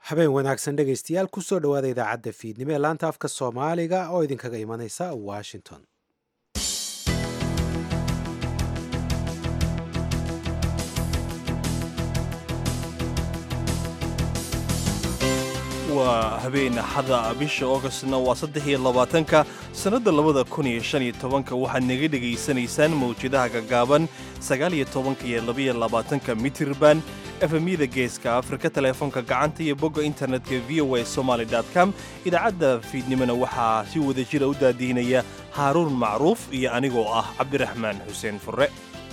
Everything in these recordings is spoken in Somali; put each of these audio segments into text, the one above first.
habeen wanaagsan dhegaystayaal kusoo dhowaada idaacadda fiidnimo ee laanta afka soomaaliga oo idinkaga imanaysa washington waa habeen axada bisha augostna waa saddex iyo labaatanka sannadda labada kun iyo shan iyo tobanka waxaad naga dhegaysanaysaan mawjadaha gaggaaban sagaal iyo tobanka iyo labaiyo labaatanka mitirban efemyada geeska afrika teleefoonka gacanta iyo bogga internetka v o a somaly com idaacadda fiidnimona waxaa si wada jira u daadiinaya haaruun macruuf iyo anigoo ah cabdiraxmaan xuseen furre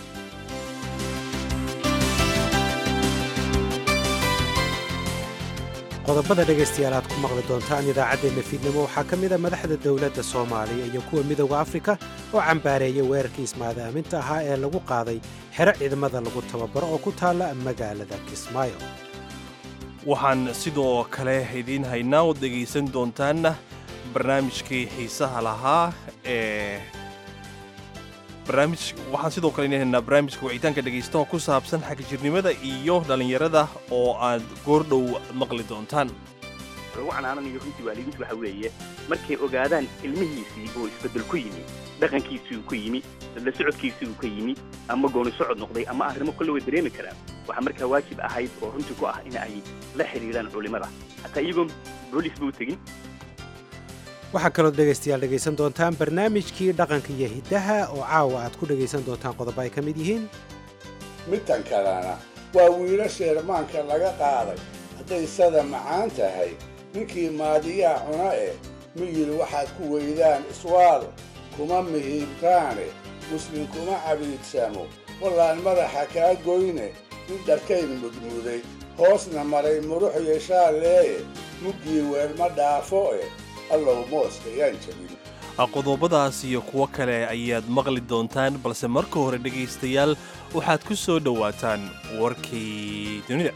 qodobada dhegaystayaal aad ku maqli doontaan idaacaddeenna fiidnimo waxaa ka mid a madaxda dowladda soomaaliya iyo kuwa midowda afrika oo cambaareeyay weerarkii ismaadaaminta ahaa ee lagu qaaday xero ciidamada lagu tababaro oo ku taalla magaalada kismaayo waxaan sidoo kale idiin haynaa oo dhegaysan doontaan barnaamijkii xiisaha lahaa ee barnaamij waxaan sidoo kale idiin haynaa barnaamijka wicitaanka dhegaystaha ku saabsan xagjirnimada iyo dhallinyarada oo aad goordhow maqli doontaan lagu canaananayo runtii waalidiintu waxa weeye markay ogaadaan ilmihiisii oo isbeddel ku yimi dhaqankiisii uu ka yimi la socodkiisii uu ka yimi ama gooni socod noqday ama arrimo kolle way dareemi karaan waxaa markaa waajib ahayd oo runtii ku ah in ay la xidhiidhaan culimmada hataa iyagoon boolisba u tegin waxaa kaloo dhegaystayaal dhegaysan doontaan barnaamijkii dhaqanka iyo hiddaha oo caawa aad ku dhegaysan doontaan qodobo ay ka mid yihiin midtan kalena waa wiilo sheermaanka laga qaaday hadday sada macaan tahay ninkii maadiyaa cuna eh miyil waxaad ku weydaan iswaal kuma mihiibkaane muslim kuma cabiidsamo wallaan madaxa kaa goyne nin dharkayn mudmuday hoosna maray murux yeeshaalleeye muggii weelma dhaafo eh allow mooska yaan jabin qodobadaas iyo kuwo kale ayaad maqli doontaan balse marka hore dhegaystayaal waxaad ku soo dhowaataan warkii dunida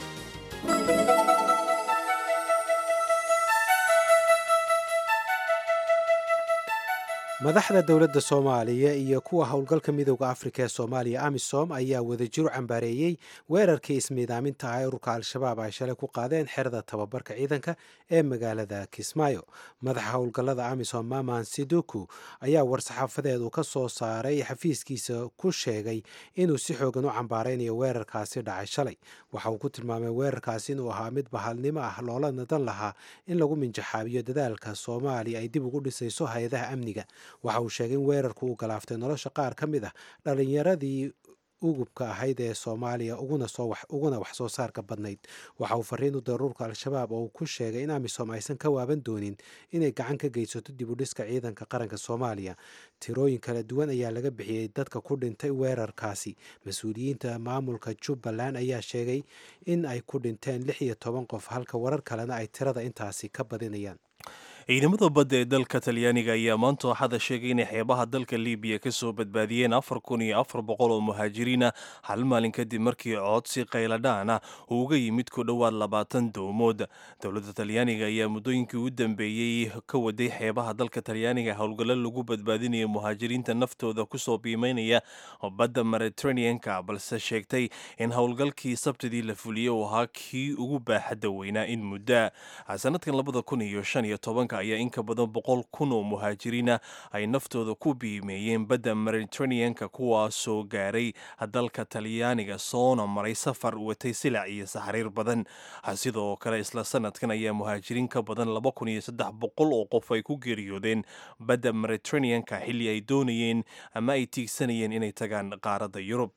madaxda dowladda soomaaliya iyo kuwa howlgalka midowda afrika ee soomaaliya amisom ayaa wadajiro cambaareeyey weerarkii ismiidaaminta ah ee ururka al-shabaab ay shalay ku qaadeen xerada tababarka ciidanka ee magaalada kismaayo madaxa howlgallada amisom maman siduku ayaa war-saxaafadeed uu ka soo saaray xafiiskiisa ku sheegay inuu si xoogan u cambaaraynayo weerarkaasi dhacay shalay waxa uu ku tilmaamay weerarkaasi inuu ahaa mid bahalnimo ah loola nadan lahaa in lagu minjaxaabiyo dadaalka soomaaliya ay dib ugu dhisayso hay-adaha amniga waxa uu sheegay in weerarku uu galaaftay nolosha qaar ka mid ah dhallinyaradii ugubka ahayd ee soomaaliya uguna wax soo saarka badnayd waxa uu fariin u diray ururka al-shabaab oo uu ku sheegay in amisom aysan ka waaban doonin inay gacan ka geysato dib u dhiska ciidanka qaranka soomaaliya tirooyin kala duwan ayaa laga bixiyey dadka ku dhintay weerarkaasi mas-uuliyiinta maamulka jubbaland ayaa sheegay in ay ku dhinteen lix iyo toban qof halka warar kalena ay tirada intaasi ka badinayaan ciidamada badda ee dalka talyaaniga ayaa maanta axada sheegay inay xeebaha dalka libiya ka soo badbaadiyeen afar kun iyo afar boqol oo muhaajiriina hal maalin kadib markii codsi qayladhaan ah uu uga yimid ku dhowaad labaatan dowmood dowladda talyaaniga ayaa muddooyinkii u dambeeyey ka waday xeebaha dalka talyaaniga howlgallo lagu badbaadinaya muhaajiriinta naftooda kusoo biimeynaya badda mediterraneanka balse sheegtay in howlgalkii sabtidii la fuliyey uu ahaa kii ugu baaxadda weynaa in muddaa sanadkan labada kun iyo shan iyo tobanka ayaa in ka badan boqol kun oo muhaajiriina ay naftooda ku biimeeyeen badda mediterraneanka kuwaasoo gaaray dalka talyaaniga soona maray safar watay silac iyo saxriir badan sidoo kale isla sanadkan ayaa muhaajiriin ka badan laba kun iyo saddex boqol oo qof ay ku geeriyoodeen badda mediterraneanka xilli ay doonayeen ama ay tiigsanayeen inay tagaan qaaradda yurub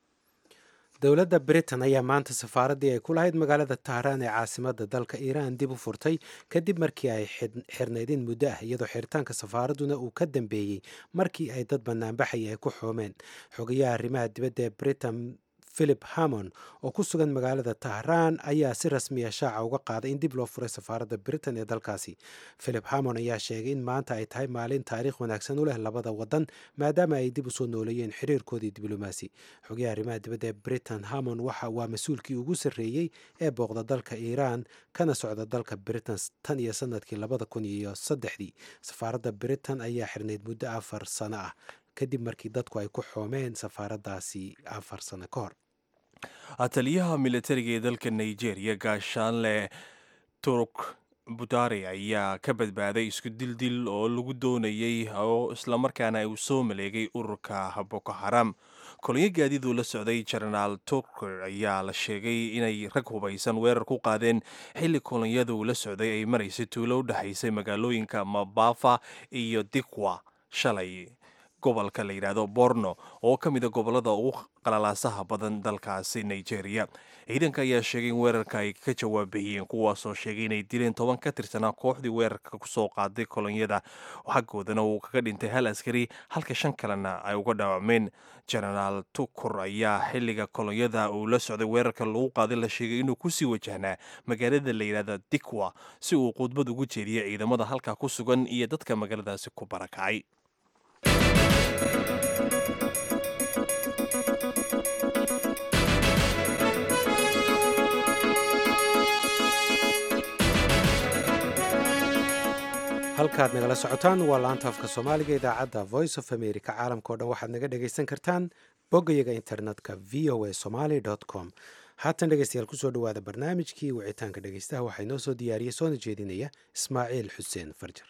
dowladda britain ayaa maanta safaaraddii ay ku lahayd magaalada tahraan ee caasimadda dalka iiraan dib u furtay kadib markii ay xirnayd in muddo ah iyadoo xiritaanka safaaradduna uu ka dambeeyey markii ay dad banaanbaxaya ay ku xoomeen xogayaha arrimaha dibadda ee britain philip hamon oo ku sugan magaalada tahraan ayaa si rasmiya shaaca uga qaaday in dib loo furay safaaradda britain ee dalkaasi philip hamon ayaa sheegay in maanta ay tahay maalin taariikh wanaagsan u leh labada wadan maadaama ay dib usoo nooleeyeen xiriirkoodii diblomaasi xogayaha arrimaha dibadda ee britain hamon waxa waa mas-uulkii ugu sarreeyey ee booqda dalka iiraan kana socda dalka britain tan iyo sanadkii labada kun iyo saddexdii safaaradda britain ayaa xirnayd muddo afar sano ah kadib markii dadku ay ku xoomeen safaaraddaasi afar sano ka hor taliyaha militariga ee dalka nigeria gaashaanle turk budari ayaa ka badbaaday isku dildil oo lagu doonayey oo islamarkaana uu soo maleegay ururka boko haram kolonyo gaadiiduu la socday jenaraal turker ayaa la sheegay inay rag hubaysan weerar ku qaadeen xilli kolonyadu la socday ay maraysay tuulo u dhexaysay magaalooyinka mabafa iyo dikwa shalay gobolka la yidhaahdo borno oo ka mida gobolada ugu qalalaasaha badan dalkaasi nigeria ciidanka ayaa sheegay in weerarka ay ka jawaabahiyeen kuwaasoo sheegay inay dileen toban ka tirsanaa kooxdii weerarka kusoo qaaday kolonyada xaggoodana uu kaga dhintay hal askari halka shan kalena ay uga dhaawacmeen jenaraal tukur ayaa xilliga kolonyada uu la socday weerarka lagu qaaday la sheegay inuu kusii wajahnaa magaalada la yidhaahda dikwa si uu khudbad ugu jeediya ciidamada halkaa ku sugan iyo dadka magaaladaasi ku barakacay halkaad nagala socotaan waa laanta afka soomaaliga idaacadda voice of america caalamka o dhan waxaad naga dhagaysan kartaan boggayaga internetka v o a somaly com haatan dhegeystayaal kusoo dhowaada barnaamijkii wicitaanka dhegeystaha waxaa inoo soo diyaariyey soona jeedinaya ismaaciil xuseen farjar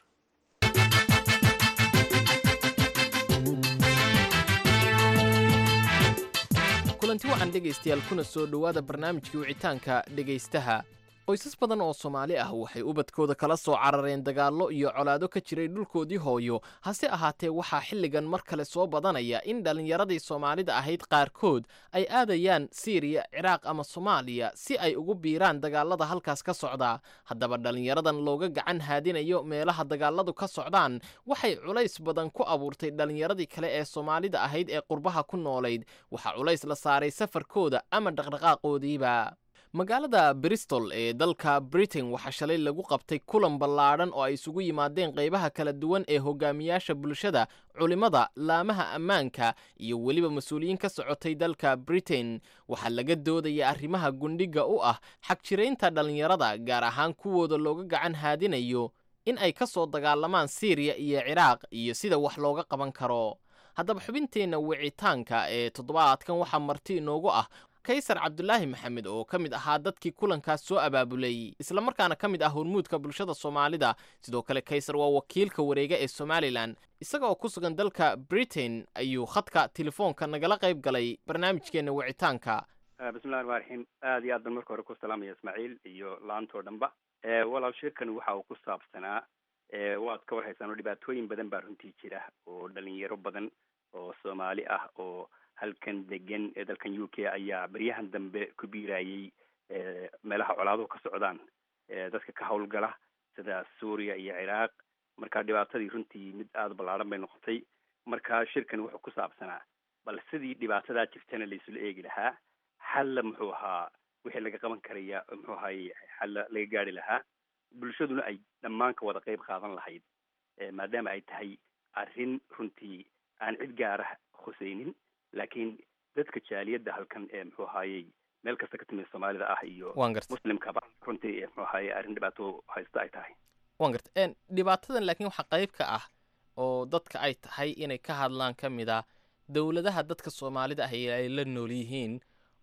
kulanti wacan dhegaystayaal kuna soo dhowaada barnaamijkii wicitaanka dhegaystaha qoysas badan oo soomaali ah waxay ubadkooda kala soo carareen dagaallo iyo colaado ka jiray dhulkoodii hooyo hase ahaatee waxaa xilligan mar kale soo badanaya in dhallinyaradii soomaalida ahayd qaarkood ay aadayaan siiriya ciraaq ama soomaaliya si ay ugu biiraan dagaalada halkaas ka socda haddaba dhallinyaradan looga gacan haadinayo meelaha dagaaladu ka socdaan waxay culays badan ku abuurtay dhallinyaradii kale ee soomaalida ahayd ee qurbaha ku noolayd waxaa culays la saaray safarkooda ama dhaqdhaqaaqoodiiba magaalada bristol ee dalka britain waxaa shalay lagu qabtay kulan ballaadhan oo ay isugu yimaadeen qaybaha kala duwan ee hogaamiyaasha bulshada culimmada laamaha ammaanka iyo weliba mas-uuliyiin ka socotay dalka britain waxaa laga doodaya arrimaha gundhiga u ah xagjiraynta dhallinyarada gaar ahaan kuwooda looga gacan haadinayo in ay ka soo dagaalamaan siiriya iyo ciraaq iyo sida wax looga qaban karo haddaba xubinteenna wicitaanka ee toddobaadkan waxaa marti inoogu ah kaysar cabdulaahi maxamed oo ka mid ahaa dadkii kulankaas soo abaabulay islamarkaana ka mid ah hormuudka bulshada soomaalida sidoo kale kaysar waa wakiilka wareega ee somalilan isaga oo ku sugan dalka britain ayuu khadka telefoonka nagala qayb galay barnaamijkeenna wicitaanka bismillahi ramaan raxiim aada iyo aad ban marka hore ku salaamaya ismaaciil iyo laantoo dhanba walaal shirkan waxa uu ku saabsanaa waad ka warhaysaan oo dhibaatooyin badan baa runtii jira oo dhalinyaro badan oo soomaali ah oo halkan degan ee dalkan u k ayaa beryahan dambe ku biirayay meelaha colaaduhu ka socdaan dadka ka howlgala sida suuriya iyo ciraaq marka dhibaatadii runtii mid aada ballaaran bay noqotay marka shirkan wuxuu ku saabsanaa bal sidii dhibaatadaa jirtana laisula eegi lahaa xalla muxuu ahaa wixii laga qaban karaya muxuu ahaye xalla laga gaari lahaa bulshaduna ay dhammaan ka wada qeyb qaadan lahayd maadaama ay tahay arrin runtii aan cid gaara khuseynin laakiin dadka jaaliyadda halkan ee muxuu ahaayey meel kasta ka timid soomaalida ah iyo waan garta muslimkaba runtii muxuu ahaaye arrin dhibaato haysta ay tahay waan garta dhibaatadan laakiin waxaa qayb ka ah oo dadka ay tahay inay ka hadlaan ka mid ah dowladaha dadka soomaalida ah ay la nool yihiin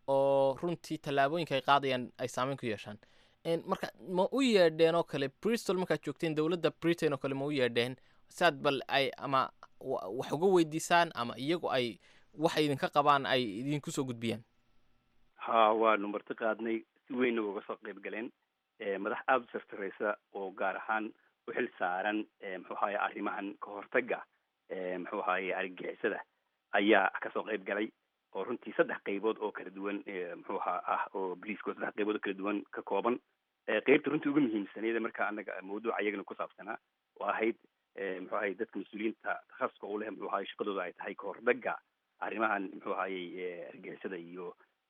oo runtii tallaabooyinka ay qaadayaan ay saameyn ku yeeshaan marka ma u yeedheen oo kale bristol markaad joogteen dowladda britain oo kale ma u yeedheen saad bal ay ama wax uga weydiisaan ama iyagu ay waxay idinka qabaan ay idinku soo gudbiyaan ha waanu marti qaadnay si weynna uga soo qayb galeen madax aada u sartareysa oo gaar ahaan u xil saaran muxuu ahaye arrimahan ka hortaga muxuu ahaye argagixisada ayaa kasoo qayb galay oo runtii saddex qaybood oo kala duwan muxuu ahaa ah oo boliiska oo saddex qaybood oo kala duwan ka kooban qeybta runtii uga muhiimsaneeda marka anaga mawduuca iyagana ku saabsanaa oo ahayd muxuu ahaye dadka mas-uuliyiinta takhasuska u leh muxuu ahaye shaqadooda ay tahay ka hortaga arrimahan muxuu ahayey argixisada iyo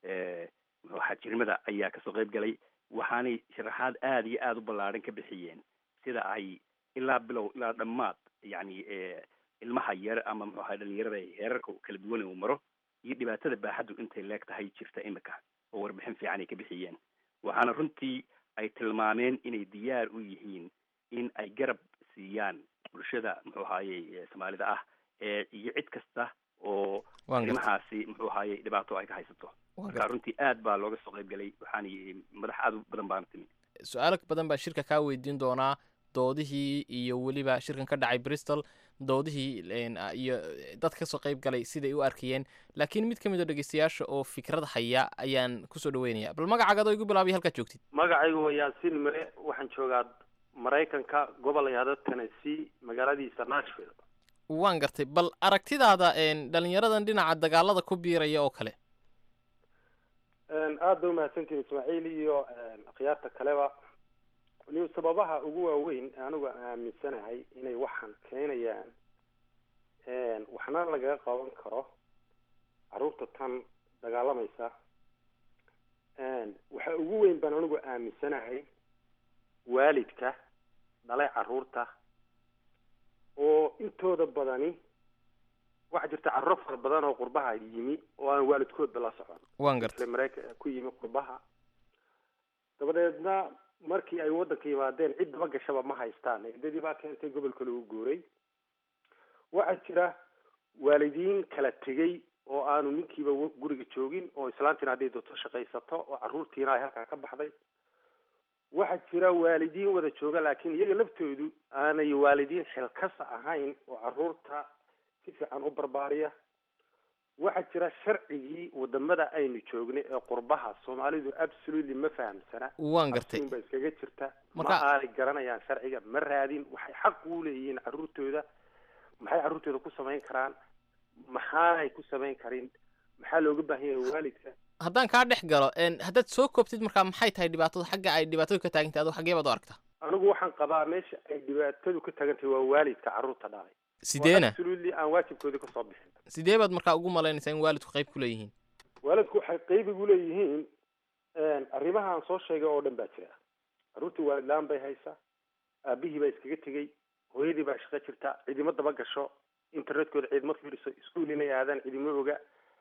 muxuu ahaa jirmada ayaa kasoo qayb galay waxaanay sharaxaad aada iyo aada u ballaaran ka bixiyeen sida ay ilaa bilow ilaa dhammaad yacni ilmaha yar ama muxuu ahaa dhalinyarada heerarka kala duwan uu maro iyo dhibaatada baaxaddu intay leeg tahay jirta imika oo warbixin fiican ay ka bixiyeen waxaana runtii ay tilmaameen inay diyaar u yihiin in ay garab siiyaan bulshada muxuu ahaaye soomaalida ah iyo cid kasta oo arrimahaasi muxuu ahaaye dhibaato ay ka haysato marka runtii aad baa looga soo qayb galay waxaana madax aad u badan baana timi su-aalo badan baa shirka kaa weydiin doonaa doodihii iyo weliba shirkan ka dhacay bristol doodihii een, a- iyo dad kasoo qayb galay siday u arkayeen laakiin mid ka mid oo dhegeystayaasha oo fikrad haya ayaan kusoo dhaweynaya bal magacaaga adoo igu bilaabay halkaad joogtid magacaygu waa yaasiin mire waxaan joogaa maraykanka gobol yahdo tennessee magaaladiisa nashville waan gartay bal aragtidaada een, dhalinyaradan dhinaca dagaalada ku biiraya oo kale aada ba umahadsantihin ismaaciil iyo akhyaarta kaleba waliba sababaha ugu waaweyn anigu aan aaminsanahay inay waxaan keenayaan waxna lagaga qaban karo carruurta tan dagaalamaysa waxa ugu weyn baan anigu aaminsanahay waalidka dhalay carruurta oo intooda badani waxaa jirta carruuro fara badan oo qurbaha yimi oo aan waalidkoodba la socon waan gartay mareykan ku yimi qurbaha dabadeedna markii ay waddanka yimaadeen cid daba gashaba ma haystaan eedadii baa keentay gobolka lagu guuray waxaa jira waalidiin kala tegey oo aanu ninkiiba w- guriga joogin oo islaantiina hadday doonto shaqaysato oo carruurtiina ay halkaa ka baxday waxaa jira waalidiin wada jooga laakiin iyaga laftoodu aanay waalidiin xilkasa ahayn oo carruurta si fiican u barbaariya waxaa jira sharcigii wadamada aynu joognay ee qurbaha soomaalidu absolutely ma fahamsana waan gartay Absuun ba iskaga jirta ma Marka- aanay garanayaan sharciga ma raadin waxay xaq u leeyihiin carruurtooda maxay carruurtooda ku samayn karaan maxaanay ku samayn karin maxaa looga baahan yahay waalidka haddaan kaa dhex galo een, haddaad soo koobtid markaa maxay tahay dhibaatada xagga ay dhibaatadu ka taagantahay adoo xaggee baad u aragtaa anigu waxaan qabaa meesha ay dhibaatadu ka tagan tahay waa waalidka carruurta dhalay sideena absolutely aan waajibkoodii kasoo bixin sidee baad markaa ugu malaynaysaa in waalidku qayb ku leeyihiin waalidku waxay qeyb igu leeyihiin arrimaha aan soo sheegay oo dhan baa jira carruurtii waalid la-aan bay haysaa aabihii baa iskaga tegey hooyadii baa shaqo jirta cidimo daba gasho internetkooda ciidamo fiiriso iskuul inay aadaan cidimo oga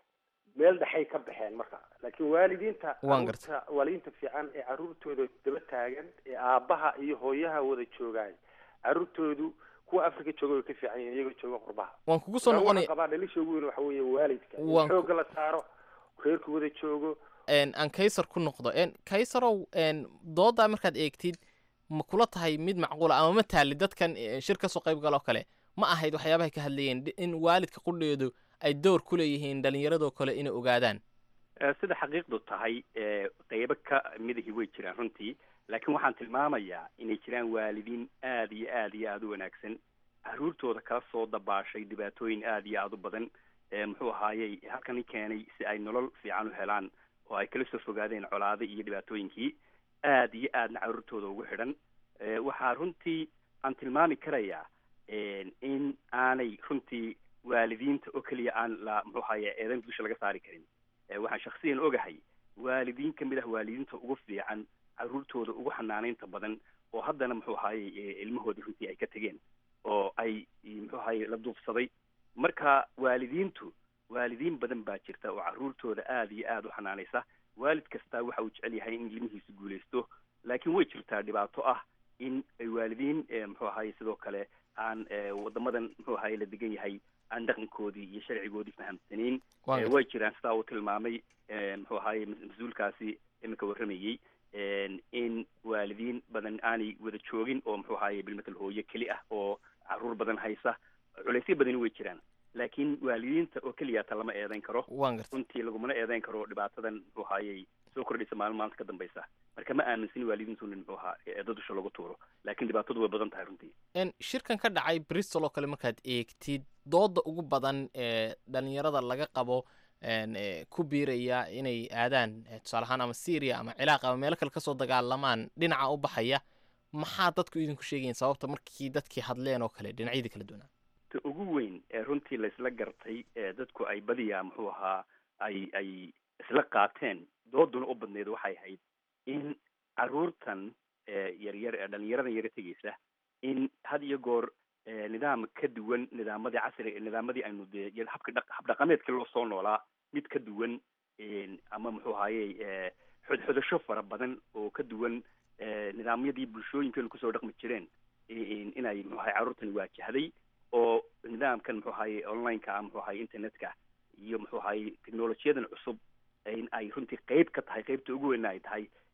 meel dhexay ka baxeen marka laakiin waalidiinta Waan gartay. carruurta- waalidiinta fiican ee carruurtooda daba taagan ee aabbaha iyo hooyaha wada joogaay carruurtoodu kuwa africa jooga way ka fiican yihiin iyagoo jooga qurbaha waan kugu soo Marka waxaan noqonaya qabaa dhalisha ugu weyn waxa weeye waalidka in Waan ku- xoogga la saaro reerku wada joogo een, aan kaysar ku noqdo een, kaysarow een, doodaa markaad eegtid ma kula tahay mid macquula ama ma taali dadkan eh, shir kasoo qayb galoo kale ma ahayd waxyaabahay ka hadlayeen di- in waalidka qudheedu ay door ku leeyihiin dhalinyaradoo kale inay ogaadaan Eh, sida xaqiiqdu tahay eh, qeybo ka midahi way jiraan runtii laakiin waxaan tilmaamayaa inay jiraan waalidiin aad iyo aad iyo aada u wanaagsan carruurtooda kala soo dabaashay dhibaatooyin aad iyo aada u badan eh, muxuu ahaayey halkani keenay si ay nolol fiican u helaan oo ay kala soo fogaadeen colaado iyo dhibaatooyinkii aad iyo aadna carruurtooda ugu xidhan Eh, waxaa runtii aan tilmaami karayaa eh, in aanay runtii waalidiinta oo keliya aan la muxuu ahaye eedan dusha laga saari karin Eh, waxaan shaksiyan ogahay waalidiin ka mid ah waalidiinta ugu fiican carruurtooda ugu xanaanaynta badan oo haddana muxuu ahaye eh, ilmahoodii runtii ay ka tegeen oo ay muxuu ahaye la duufsaday marka waalidiintu waalidiin badan baa jirta oo carruurtooda aad iyo aad u xanaanaysa waalid kastaa waxa uu jecel yahay in ilmihiisa guulaysto laakiin way jirtaa dhibaato ah in ay waalidiin eh, muxuu ahaye sidoo kale aan eh, wadamadan muxuu ahaye la degan yahay aan dhaqankoodii iyo sharcigoodii fahamsanayn Waan Eh, gartay. way jiraan sidaa uu tilmaamay eh, muxuu ahaye mas- mas-uulkaasi iminka warramayey en, in waalidiin badan aanay wada joogin oo muxuu ahaye bilmatal hooyo keli ah oo caruur badan haysa culaysyo badani way jiraan laakiin waalidiinta oo keliyaata lama eedeyn karo waan gartay runtii lagumana eedeyn karo dhibaatadan muxuu ahayey soo kordhaysa maalin maalinta ka dambaysa marka ma aaminsanin waalidiintu in muxuu ahaa eedo dusha lagu tuuro laakiin dhibaatadu way badan tahay runtii een, shirkan ka dhacay bristol oo kale markaad eegtid dooda ugu badan ee dhalinyarada laga qabo een, ee, ku biiraya inay aadaan ee, tusaale ahaan ama syria ama ciraaq ama meelo kale kasoo dagaalamaan dhinaca u baxaya maxaa dadku idinku sheegayin sababta markii dadkii hadleen oo kale dhinacyadii kala duwanaa ta ugu weyn ee runtii laysla gartay ee dadku ay badiyaa muxuu ahaa ay ay isla qaateen dooduna u badneed waxay ahayd in carruurtan ee yaryar ee dhalinyaradan yara tegeysa in had iyo goor ee nidaam ka duwan nidaamadii casriga nidaamadii aynu dee iyo habka dhaq habdhaqameedkii loo soo noolaa mid ka duwan een, ama muxuu ahaye ee xodxodasho fara badan oo ka duwan ee nidaamyadii bulshooyinkeenu kusoo dhaqmi jireen in- inay muxuu ahaye carruurtani waajahday oo nidaamkan muxuu ahaye online-ka ah muxuu ahaye internetka iyo muxuu ahaye technolojiyadan cusub in ay runtii qeyb ka tahay qeybta ugu weyn ay tahay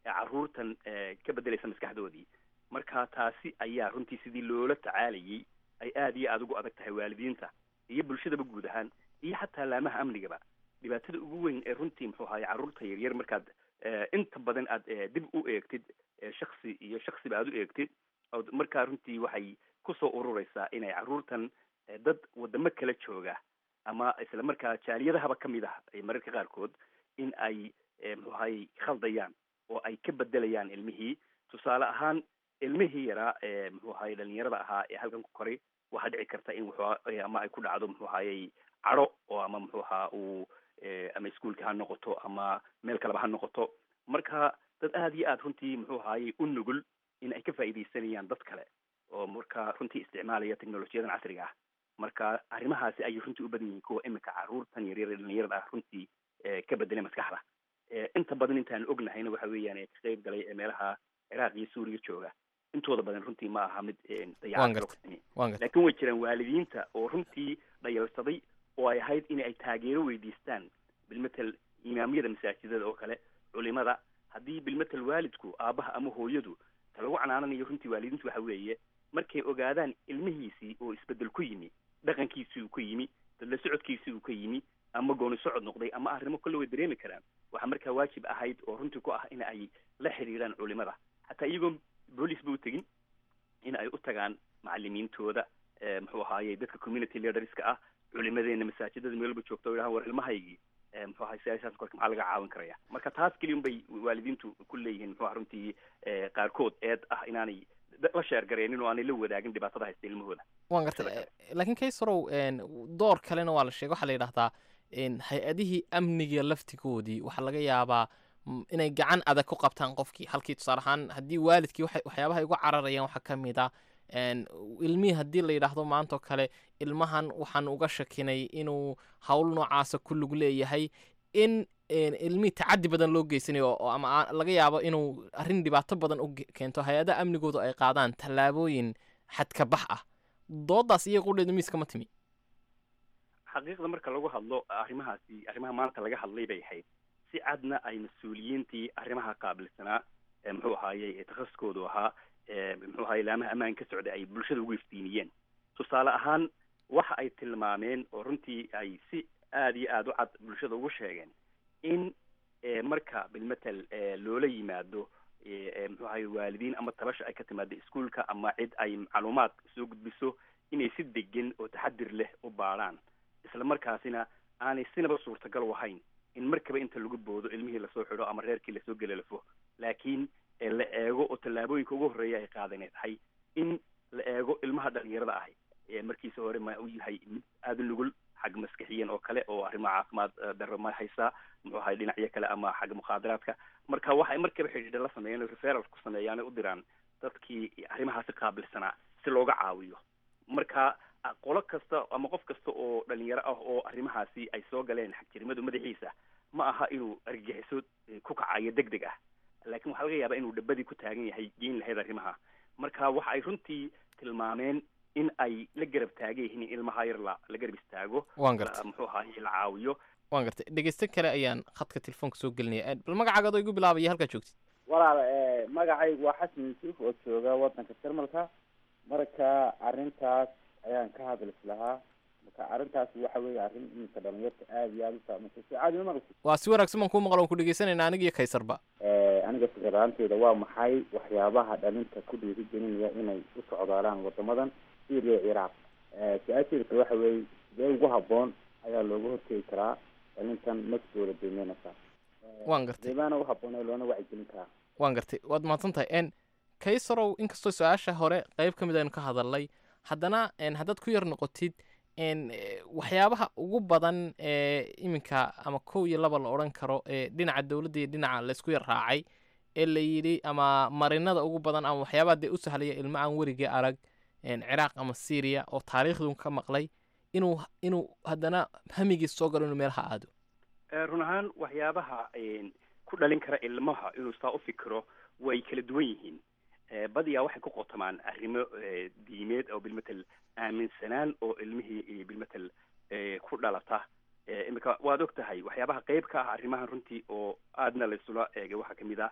caruurtan ka bedelaysa maskaxdoodii marka taasi ayaa runtii sidii loola tacaalayay ay aada iyo aada ugu adag tahay waalidiinta iyo bulshadaba guud ahaan iyo xataa laamaha amnigaba dhibaatada ugu weyn ee runtii muxuu ahaye carruurta yaryar markaad inta badan aad dib u eegtid shaksi iyo shaksiba aad u eegtid od markaa runtii waxay kusoo urureysaa inay carruurtan dad wadamo kala jooga ama isla markaa jaaliyadahaba kamid ah mararka qaarkood in ay muxuu ahaye khaldayaan oo ay ka bedelayaan ilmihii tusaale ahaan ilmihii yaraa ee muxuu ahaye dhalinyarada ahaa ee halkan ku koray waxaa dhici karta in wuxuu ama ay ku dhacdo muxuu ahayey cadho oo ama muxuu ahaa uu ama iskuolka ha noqoto ama meel kaleba ha noqoto marka dad aada iyo aada runtii muxuu ahayey u nugul in ay ka faa'iidaysanayaan dad kale oo marka runtii isticmaalaya technolojiyadan casriga ah marka arrimahaasi ayay runtii u badan yihiin kuwa imika carruurtan yaryar dhalinyarada ah runtii ka bedelay maskaxda inta badan intaan ognahayna waxa weeyaan ee ka qayb galay ee meelaha ciraaq iyo suuriya jooga intooda badan runtii ma aha mid dayacatlaakiin way jiraan waalidiinta oo runtii dhayalsaday oo ay ahayd in ay taageero weydiistaan bilmatel imaamyada masaajidada oo kale culimada haddii bilmatel waalidku aabaha ama hooyadu ta lagu canaananayo runtii waalidiintu waxa weeye markay ogaadaan ilmihiisii oo isbedel ku yimi dhaqankiisii uu ka yimi dadla socodkiisii uu ka yimi ama gooni socod noqday ama arrimo kolle way dareemi karaan waxaa markaa waajib ahayd oo runtii ku ah in ay la xiriiraan culimada xataa iyagoon boolice ba u tegin in ay u tagaan macalimiintooda muxuu ahaaye dadka community leaderska ah culimadeena masaajidada meelba joogta o yidhahan war ilmahaygii muxuu ahay siyaashaas korka maxaa laga caawin karaya marka taas keliya bay waalidiintu ku leeyihiin muxuu ah runtii qaarkood eed ah inaanay la sheergareenin oo aanay la wadaagin dhibaatada haysta ilmahooda waan gartay laakiin kaysorow door kalena waa la sheegay waxaa la yidhahdaa hay-adihii amniga laftigoodii waxaa laga yaabaa inay gacan adag ku qabtaan qofkii halkii tusaale ahaan haddii waalidkii waxyaabaha uga cararayaan waxaa ka mid ah ilmihii haddii la yidhaahdo maantao kale ilmahan waxaan uga shakinay inuu howl noocaasa ku lug leeyahay in ilmihii tacadi badan loo geysanayo oo ama laga yaabo inuu arrin dhibaato badan u keento hay-adaha amnigoodu ay qaadaan tallaabooyin xadka bax ah doodaas iyo qudheedu miiska ma timi xaqiiqda marka lagu hadlo arrimahaasi arrimaha maanta laga hadlay bay ahayd si cadna ay mas-uuliyiintii arrimaha qaabilsanaa muxuu ahaaye takhasuskoodu ahaa muxuu ahaye laamaha ammaan ka socday ay bulshada ugu iftiiniyeen tusaale ahaan waxa ay tilmaameen oo runtii ay si aada iyo aada u cad bulshada ugu sheegeen in marka bilmatel loola yimaado muxuu ahaye waalidiin ama tabasha ay ka timaado iskuolka ama cid ay macluumaad soo gudbiso inay si degan oo taxadir leh u baadhaan isla markaasina aanay sinaba suurtagal u ahayn in markaba inta lagu boodo ilmihii lasoo xidho ama reerkii lasoo gelalafo laakiin la eego oo tallaabooyinka ugu horreeya ay qaadanay tahay in la eego ilmaha dhalinyarada ahi markiisa hore ma u yahay mid aada nugul xag maskixiyan oo kale oo arrimaha caafimaad darro ma haysaa muxuu ahay dhinacyo kale ama xagga mukhaadaraadka marka waxay markaba xidhiidha la sameeyeen referal ku sameeyaan u diraan dadkii arrimahaasi qaabilsanaa si looga caawiyo marka qolo kasta ama qof kasta oo dhalinyaro ah oo arrimahaasi ay soo galeen xagjirnimadu madaxiisa ma aha inuu argagixiso ku kacayo deg deg ah laakiin waxaa laga yaabaa inuu dhabadii ku taagan yahay geyn lahayd arrimaha marka waxa ay runtii tilmaameen in ay la garab taagan yihiin in ilmaha yar la la garab istaago waan gartay muxuu ahaye la caawiyo waan gartay dhegeyste kale ayaan khadka telefoonka soo gelinaya bal magacaaga adoo igu bilaabaya halkaa joogtid walaal magacaygu waa xasan yuusuf oo jooga wadanka jarmalka marka arrintaas ayaan ka hadlis lahaa marka arrintaas waxa weeye arrin iminka dhalinyarta aada iyo aada u saameysay si caadi ma maqlisi waa si wanaagsan baan kuu maqla waan ku dhegeysanayna aniga iyo kaysarba aniga fikradaanteeda waa maxay waxyaabaha dhalinta ku dhiirigelinaya inay u socdaalaan wadamadan syria ciraaq su-aasheeda kale waxa weeye sidee ugu habboon ayaa looga hortegi karaa dhalintan naftooda daymeynaysa waan gartay deebaana u habboon ee loona wacyigelin karaa waan gartay waad mahadsan tahay n kaysarow inkastoo su-aasha hore qeyb ka mid aynu ka hadalnay haddana haddaad ku yar noqotid waxyaabaha ugu badan ee iminka ama kow iyo laba la odhan karo ee dhinaca dowladda iyo dhinaca laysku yar raacay ee la yidhi ama marinada ugu badan ama waxyaabaha dee u sahlaya ilmo aan werigii arag ciraaq ama syria oo taariikhdun ka maqlay inuu inuu haddana hamigiis soo galo inuu meelaha aado run ahaan waxyaabaha ku dhalin kara ilmaha inuu saa u fikiro way kala duwan yihiin badiyaa waxay ku qotamaan arrimo diimeed oo bilmatel aaminsanaan oo ilmihii bilmatel ku dhalata iminka waad og tahay waxyaabaha qeyb ka ah arrimahan runtii oo aadna laysula eegay waxaa kamid ah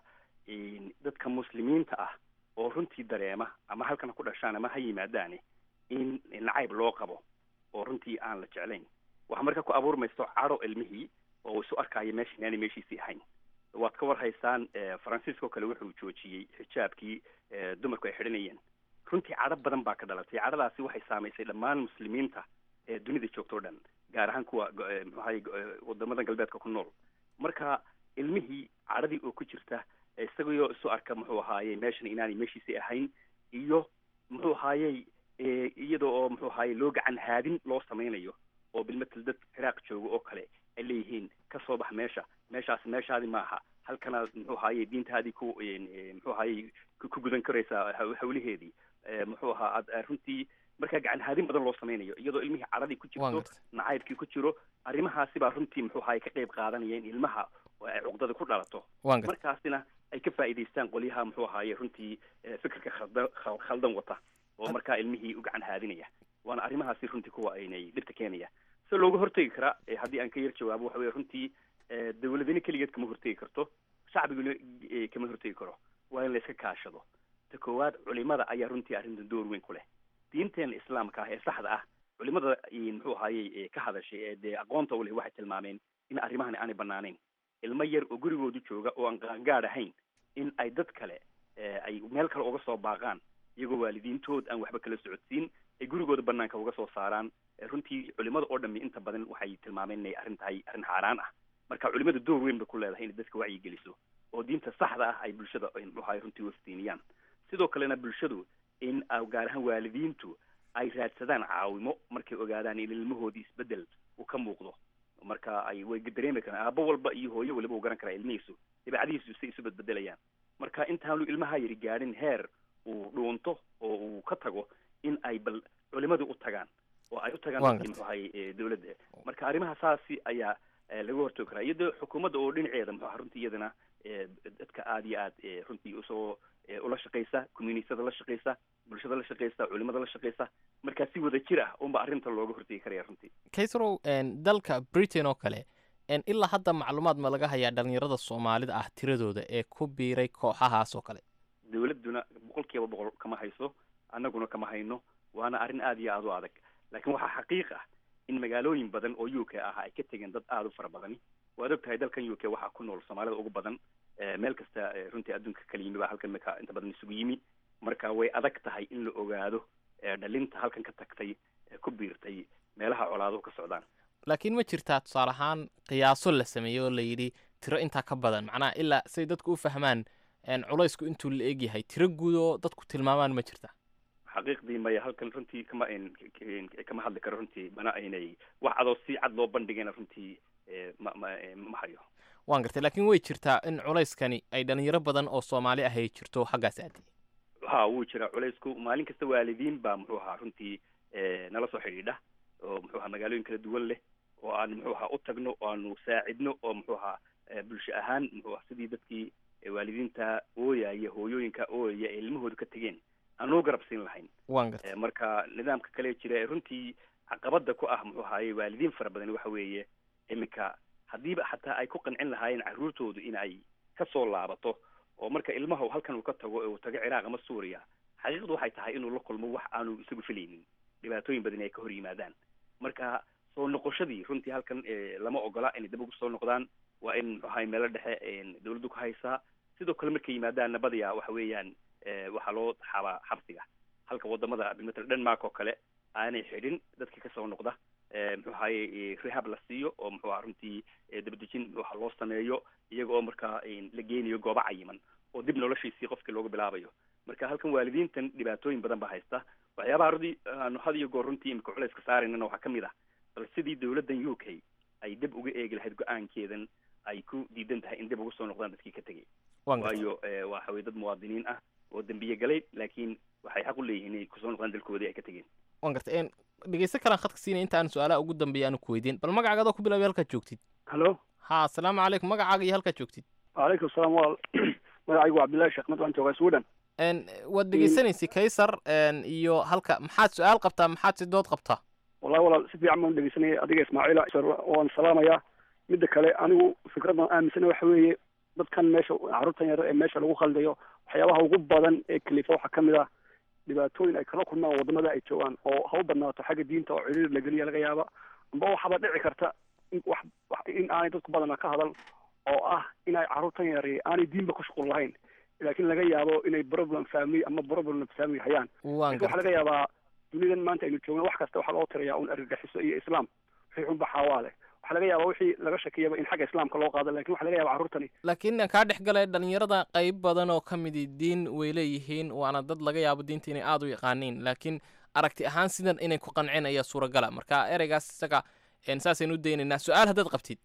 dadka muslimiinta ah oo runtii dareema ama halkan ku dhashaan ama ha yimaadaane in nacayb loo qabo oo runtii aan la jeclayn waxaa marka ku abuurmayso cadho ilmihii oo isu arkaayo meesha inaanay meeshiisii ahayn waad ka war haysaan faransiiska oo kale wuxuu joojiyey xijaabkii dumarku ay xidhanayeen runtii cadho badan baa ka dhalatay cadhadaasi waxay saamaysay dhammaan muslimiinta ee dunida joogta o dhan gaar ahaan kuwa muxuu ahaye wadamadan galbeedka ku nool marka ilmihii cadhadii oo ku jirta isagoo isu arka muxuu ahaaye meeshan inaanay meeshiisii ahayn iyo muxuu ahaayey iyada oo muxuu ahaaye loo gacan haadin loo samaynayo oo bilmatel dad ciraaq jooga oo kale ay leeyihiin ka soo bax meesha meeshaas meeshaadi maaha halkanaad muxuu ahaaye diintaadii ku muxuu ahaaye ku gudan karaysaa hawlaheedii muxuu ahaa aad runtii markaa gacan haadin badan loo samaynayo iyadoo ilmihii cadhadii ku jirto nacaybkii ku jiro arrimahaasi baa runtii muxuu ahaaye ka qayb qaadanaya in ilmaha ay cuqdada ku dhalato markaasina ay ka faa'iidaystaan qolyaha muxuu ahaaye runtii fikirka khalda khaldan wata oo markaa ilmihii u gacan haadinaya waana arrimahaasi runtii kuwa aynay dhibta keenaya si looga hortegi karaa haddii aan ka yar jawaabo waxa weye runtii dawladani keligeed kama hortegi karto shacbiguna kama hortegi karo waa in la iska kaashado ta koowaad culimada ayaa runtii arrintan door weyn ku leh diinteena islaamka ah ee saxda ah culimada muxuu ahaayey ka hadashay ee dee aqoonta u leh waxay tilmaameen in arrimahani aanay banaanayn ilmo yar oo gurigoodu jooga oo aan qaangaad ahayn in ay dad kale ay meel kale uga soo baaqaan iyagoo waalidiintood aan waxba kala socodsiin ay gurigooda banaanka uga soo saaraan runtii culimada oo dhami inta badan waxay tilmaameen inay arrin tahay arrin xaaraan ah marka culimada door weyn bay ku leedahay inay dadka wacyi geliso oo diinta saxda ah ay bulshada muxuu ahay runtii waftiiniyaan sidoo kalena bulshadu in gaar ahaan waalidiintu ay raadsadaan caawimo markay ogaadaan in ilmahoodii isbedel uu ka muuqdo marka ay way dareemi karaan aabo walba iyo hooyo waliba uu garan karaa ilmihiisu dabeecadihiisu say isu bedbedelayaan marka intaanu ilmaha yari gaadhin heer uu dhuunto oo uu ka tago in ay bal culimadu u tagaan oo ay u tagaan muxuu ahay dawladda marka arrimaha saasi ayaa laga hortoogi karaa iyadoo xukuumadda oo dhinaceeda muxuu aha runtii iyadana dadka aada iyo aad runtii usoo ula shaqaysa communityada la shaqaysa bulshada la shaqaysa culimada la shaqaysa markaa si wada jir ah unba arrinta looga hortegi karaya runtii kaysrow dalka britain oo kale ilaa hadda macluumaad ma laga hayaa dhalinyarada soomaalida ah tiradooda ee ku biiray kooxahaas oo kale dawladduna boqol kiiba boqol kama hayso annaguna kama hayno waana arrin aada iyo aada u adag laakiin waxaa xaqiiq ah in magaalooyin badan oo u k ah ay ka tegeen dad aada u fara badani waad og tahay dalkan u k waxaa ku nool soomaalida ugu badan meel kasta runtii adduunka kala yimi baa halkan maka inta badan isugu yimi marka way adag tahay in la ogaado dhalinta halkan ka tagtay ku biirtay meelaha colaaduhu ka socdaan laakiin ma jirtaa tusaale ahaan qiyaaso la sameeyey oo la yidhi tiro intaa ka badan macnaha ilaa say dadku u fahmaan culaysku intuu la egyahay tiro guud oo dadku tilmaamaan ma jirta xaqiiqdii maya halkan runtii kama kama hadli karo runtii mana aynay wax adoo si cad loo bandhigayna runtii ma ma ma hayo waan gartay laakiin way jirtaa in culayskani ay dhalinyaro badan oo soomaali ah ay jirto xaggaas aadi ha wuu jiraa culaysku maalin kasta waalidiin baa muxuu ahaa runtii nala soo xidhiidha oo muxuu ahaa magaalooyin kala duwan leh oo aan muxuu ahaa u tagno oo aanu saacidno oo muxuu ahaa bulsho ahaan muxuu aha sidii dadkii waalidiinta ooyaya hooyooyinka ooyaya ee ilmahooda ka tegeen aan loo garab siin lahayn waan gartay marka nidaamka kale jira ee runtii caqabada ku ah muxuu ahaaye waalidiin fara badan waxa weeye iminka haddiiba xataa ay ku qancin lahaayeen carruurtoodu in ay kasoo laabato oo marka ilmaha halkan uu ka tago ee uu tago ciraaq ama suuriya xaqiiqdu waxay tahay inuu la kulmo wax aanu isagu filaynin dhibaatooyin badan ay ka hor yimaadaan marka soo noqoshadii runtii halkan lama ogola inay dib ugu soo noqdaan waa in muxuu ahay meelo dhexe dawladdu ka haysaa sidoo kale markay yimaadaan nabadiya waxa weeyaan waxaa loo xabaa xabsiga halka wadamada matal denmark oo kale aanay xidhin dadka kasoo noqda muxuu ahaye rehab la siiyo oo muxuu aha runtii dabadejin waxa loo sameeyo iyaga oo markaa la geynayo goobo cayiman oo dib noloshiisii qofkii looga bilaabayo marka halkan waalidiintan dhibaatooyin badan baa haysta waxyaabaha rudi aanu had iyo goor runtii imika culayska saaraynana waxaa kamid ah bal sidii dawladdan u k ay dib uga eegi lahayd go-aankeedan ay ku diidan tahay in dib ugu soo noqdaan dadkii ka tegay waayo waxa weye dad muwaadiniin ah oo dembiye galay laakiin waxay xaq u leeyihiin inay kusoo noqdaan dalkoodii ay ka tegeen waan gartay dhegeysto kalaan khadka siinay inta aan su-aalaha ugu dambeeya aanu ku weydiin bal magacaaga adoo ku bilaabay halkaad joogtid hallo ha asalaamu calaykum magacaaga iyo halkaad joogtid wacalaykum salaam walaal magacaygu waa cabdillahi sheekh mad waan joogaa sweden waad dhegeysanaysay kaysar iyo halka maxaad su-aal qabtaa maxaad si dood qabtaa wallahi walaal si fiican baan dhegeysanayay adiga ismaaciila waan salaamayaa midda kale anigu fikradan aaminsana waxa weeye dadkan meesha carruurtan yar ee meesha lagu khaldayo waxyaabaha ugu badan ee kalifa waxaa kamid ah dhibaatooyin ay kala kulmaan wadamada ay joogaan oo ha u badnaato xagga diinta oo ciriir la geliya laga yaaba amba waxaaba dhici karta in wax in aanay dadku badana ka hadal oo ah inay carruurtan yari aanay diinba ku shuqul lahayn laakiin laga yaabo inay problem family ama problem family hayaan lakin waxaa laga yaabaa dunidan maanta aynu joogno wax kasta waxaa loo tirayaa un argagixiso iyo islaam wixii xunba xawaale waxaa laga yaabaa wixii laga shakiyaba in xagga islaamka loo qaado lakin waxa laga yaba carruurtani laakiin kaa dhex galay dhalinyarada qayb badan oo ka midi diin way leeyihiin waana dad laga yaabo diinta inay aada u yaqaaniin laakiin aragti ahaan sidan inay ku qanceen ayaa suuragala marka ereygaas isaga saasaynu u daynaynaa su-aal haddaad qabtid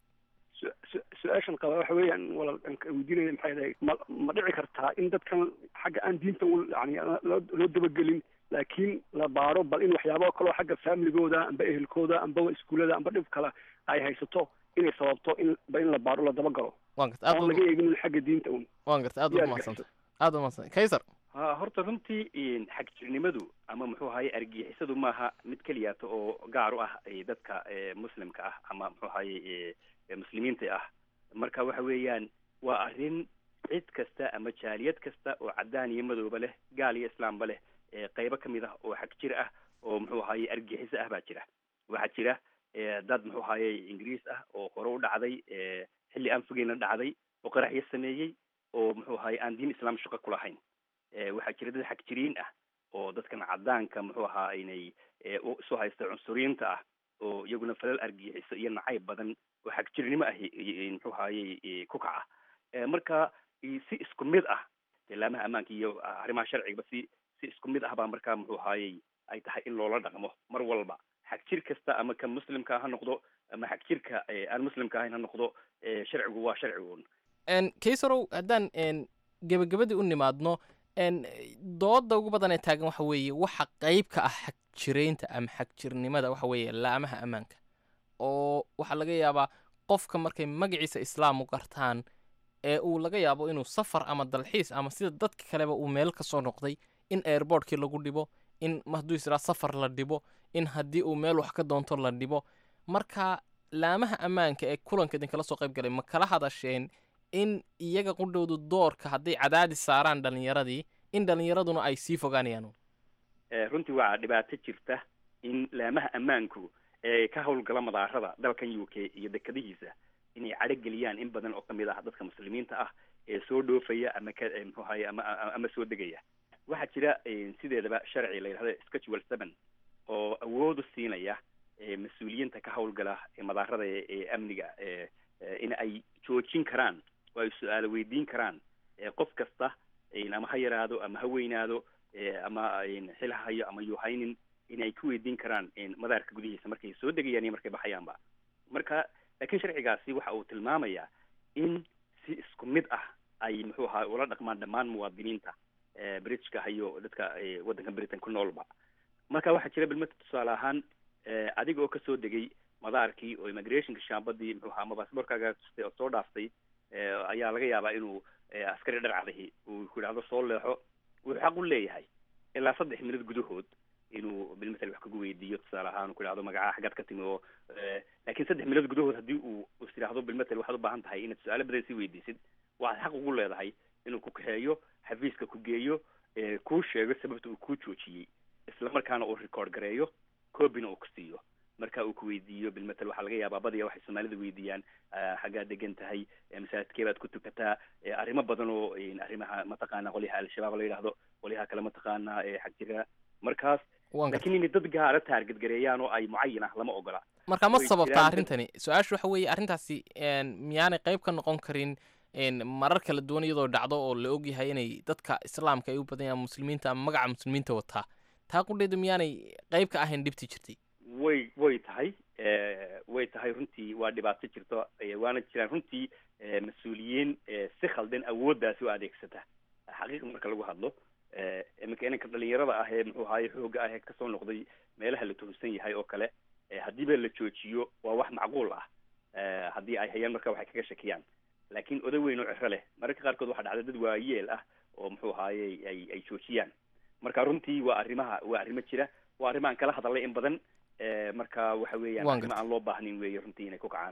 su-aashan qaba waxa weeyaan walaal weydiinaya maxay dahay ma ma dhici kartaa in dadkan xagga aan diinta u yani loo loo dabagelin laakiin la baaro bal in waxyaaba kaloo xagga familigooda amba ehelkooda amba iskuullada amba dhib kale ay haysato inay sababto in ba in la baaro la dabagalo waan garta aad oon laga eegin xagga diinta un waan garta aad baad umahadsanta aad baad umahadsanta kaysar ha horta runtii xagjirnimadu ama muxuu ahaye argixisadu maaha mid keliyaato oo gaar u ah dadka muslimka ah ama muxuu ahaye muslimiinta ah marka waxa weeyaan waa arrin cid kasta ama jaaliyad kasta oo caddaan iyo madooba leh gaal iyo islaamba leh qaybo ka mid ah oo xag jir ah oo muxuu ahaye argixiso ah baa jira waxaa jira dad muxuu ahaye ingiriis ah oo hore u dhacday xilli aan fogeyna dhacday oo qaraxyo sameeyey oo muxuu ahaye aan diin islaam shaqo ku lahayn waxaa jira dad xag jiriin ah oo dadkan caddaanka muxuu ahaa inay isu haysta cunsuriyiinta ah oo iyaguna falal argixiso iyo nacayb badan oo xag jirnimo ah muxuu ahaye ku kaca marka si isku mid ah ilaamaha ammaanka iyo arrimaha sharcigaba si si isku mid ah baa markaa muxuu ahaayey ay tahay in loola dhaqmo mar walba xag jir kasta ama ka muslimka ha noqdo ama xag jirka aan muslimka ahayn ha noqdo sharcigu waa sharcigun kaysarow haddaan gebagabadii u nimaadno dooda ugu badan ee taagan waxa weeye waxa qayb ka ah xag jiraynta ama xag jirnimada waxa weeye laamaha ammaanka oo waxaa laga yaabaa qofka markay magaciisa islaam u gartaan ee uu laga yaabo inuu safar ama dalxiis ama sida dadka kaleba uu meel ka soo noqday in airbortkii lagu dhibo in hadduu israa safar la dhibo in haddii uu meel wax ka doonto la dhibo marka laamaha ammaanka ee kulanka idinkala soo qayb galay ma kala hadasheen in iyaga qudhowdu doorka hadday cadaadis saaraan dhalinyaradii in dhalinyaraduna ay sii fogaanayaan runtii waxaa dhibaato jirta in laamaha ammaanku ee ka howlgala madaarada dalkan u k iyo dekadihiisa inay cadhogeliyaan in badan oo kamid ah dadka muslimiinta ah ee soo dhoofaya ama ka muxuu ahaye ama ama soo degaya waxaa jira sideedaba sharci la yidhahdo schedule seven oo awoodu siinaya mas-uuliyiinta ka howlgala madaarada ee amniga in ay joojin karaan oo ay su-aalo weydiin karaan qof kasta ama ha yaraado ama ha weynaado ama xil ha hayo ama yuu haynin in ay ku weydiin karaan madaarka gudihiisa markay soo degayaan iyo markay baxayaanba marka laakiin sharcigaasi waxa uu tilmaamayaa in si isku mid ah ay muxuu ahaa ula dhaqmaan dhammaan muwaadiniinta britishka hayo dadka waddanka britain ku noolba marka waxaa jira bilmata tusaale ahaan adiga oo kasoo degay madaarkii oo immigrationka shaambadii muxuu ahaa ama baasboorkaaga tustay oo soo dhaaftay ayaa laga yaabaa inuu askari dharcadahi uu ku yidhahdo soo leexo wuxuu xaq u leeyahay ilaa saddex minad gudahood inuu bilmatal wax kagu weydiiyo tusaale ahaan uu ku yidhahdo magacaha xaggaad ka timi oo laakiin saddex minad gudahood haddii uu is yidhahdo bilmatal waxaad u baahan tahay inaad su-aalo badan sii weydiisid waxaad xaq ugu leedahay inuu ku kaxeeyo xafiiska ku geeyo kuu sheego sababta uu kuu joojiyey isla markaana uu record gareeyo copyna uu ku siiyo marka uu ku weydiiyo bilmatal waxaa laga yaabaa badiya waxay soomaalida weydiiyaan xaggaad degan tahay masaajidkee baad ku tukataa arrimo badan oo arrimaha mataqaana qolyaha al-shabaab la yidhaahdo qolyaha kale mataqaana xag jira markaas laakiin inay dad gaara taarget gareeyaan oo ay mucayan ah lama ogola marka ma sababtaa arrintani su-aashu waxa weeye arrintaasi miyaanay qayb ka noqon karin marar kala duwan iyadoo dhacdo oo la ogyahay inay dadka islaamka ay u badan yahaan muslimiinta ama magaca muslimiinta wataa taa qudheedu miyaanay qayb ka ahayn dhibti jirtay way way tahay way tahay runtii waa dhibaato jirto waana jiraan runtii mas-uuliyiin si khaldan awooddaasi u adeegsata xaqiiqa marka lagu hadlo iminka inanka dhalinyarada ah ee muxuu ahaye xooga ah ee kasoo noqday meelaha la tuhunsan yahay oo kale haddiiba la joojiyo waa wax macquul ah haddii ay hayaan marka waxay kaga shakiyaan laakiin oday weyn oo ciro leh mararka qaarkood waxaa dhacda dad waayeel ah oo muxuu ahaye ay ay joojiyaan marka runtii waa arrimaha waa arrimo jira waa arrimahaan kala hadalay in badan marka waxa weeyaan arrimo aan loo baahnin weeye runtii inay ku kacaan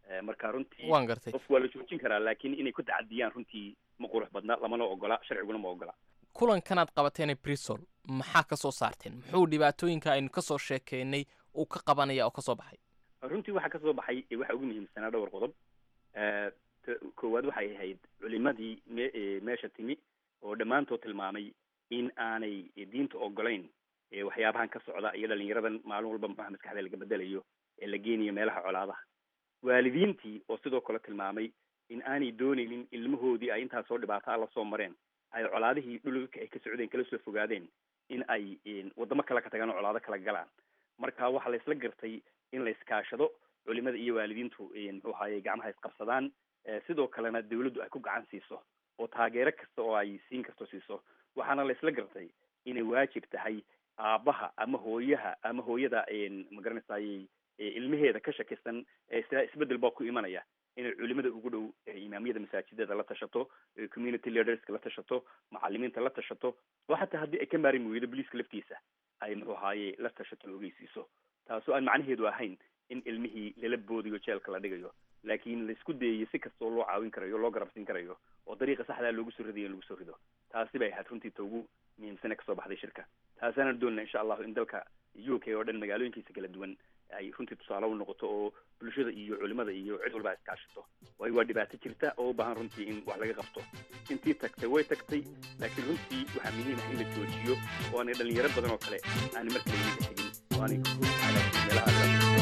marka runtii waan gartay qofku waa la joojin karaa laakiin inay ku tacadiyaan runtii ma qurux badna lamana ogola sharciguna ma ogola kulankanaad qabateene brisol maxaa ka soo saarteen muxuu dhibaatooyinka aynu kasoo sheekeynay uu ka qabanaya oo kasoo baxay runtii waxaa kasoo baxay waxa ugu muhiimsanaa dhowr qodob koowaad waxay ahayd culimadii me meesha timi oo dhammaantood tilmaamay in aanay diinta ogolayn waxyaabahan ka socda iyo dhalinyaradan maalin walba maxaa maskaxda laga bedelayo ee la geenayo meelaha colaadaha waalidiintii oo sidoo kale tilmaamay in aanay doonaynin ilmahoodii ay intaas soo dhibaato alla soo mareen ay colaadihii dhulka ay ka socdeen kala soo fogaadeen in ay wadamo kale ka tagaan oo colaado kala galaan marka waxaa la isla gartay in la iskaashado culimada iyo waalidiintu muxuu ahaye gacmaha isqabsadaan sidoo kalena dawladdu ay ku gacan siiso oo taageero kasta oo ay siin karto siiso waxaana la isla gartay inay waajib tahay aabbaha ama hooyaha ama hooyada magaranaysaay ilmaheeda ka shakisan sida isbedel baa ku imanaya inay culimada ugu dhow imaamiyada masaajidada la tashato community leaderska la tashato macalimiinta la tashato oo xataa haddii ay ka maarin weydo boliiska laftiisa ay muxuu ahaaye la tashato la ogeysiiso taasoo aan macnaheedu ahayn in ilmihii lala boodiyo jeelka la dhigayo laakiin laisku dayayo si kastoo loo caawin karayo loo garabsin karayo oo dariiqa saxdaa loogu soo ridayo in lagu soo rido taasi bay ahayd runtii ta ugu muhiimsane kasoo baxday shirka taasaana doonana insha allahu in dalka u k oo dhan magaalooyinkiisa kala duwan ay runtii tusaale u noqoto oo bulshada iyo culimada iyo cid walba iskaashato waayo waa dhibaato jirta oo u baahan runtii in wax laga qabto intii tagtay way tagtay laakiin runtii waxaa muhiim ah in la joojiyo oo aanay dhalinyaro badan oo kale aanay markale iminka tegin oo aanay meelaha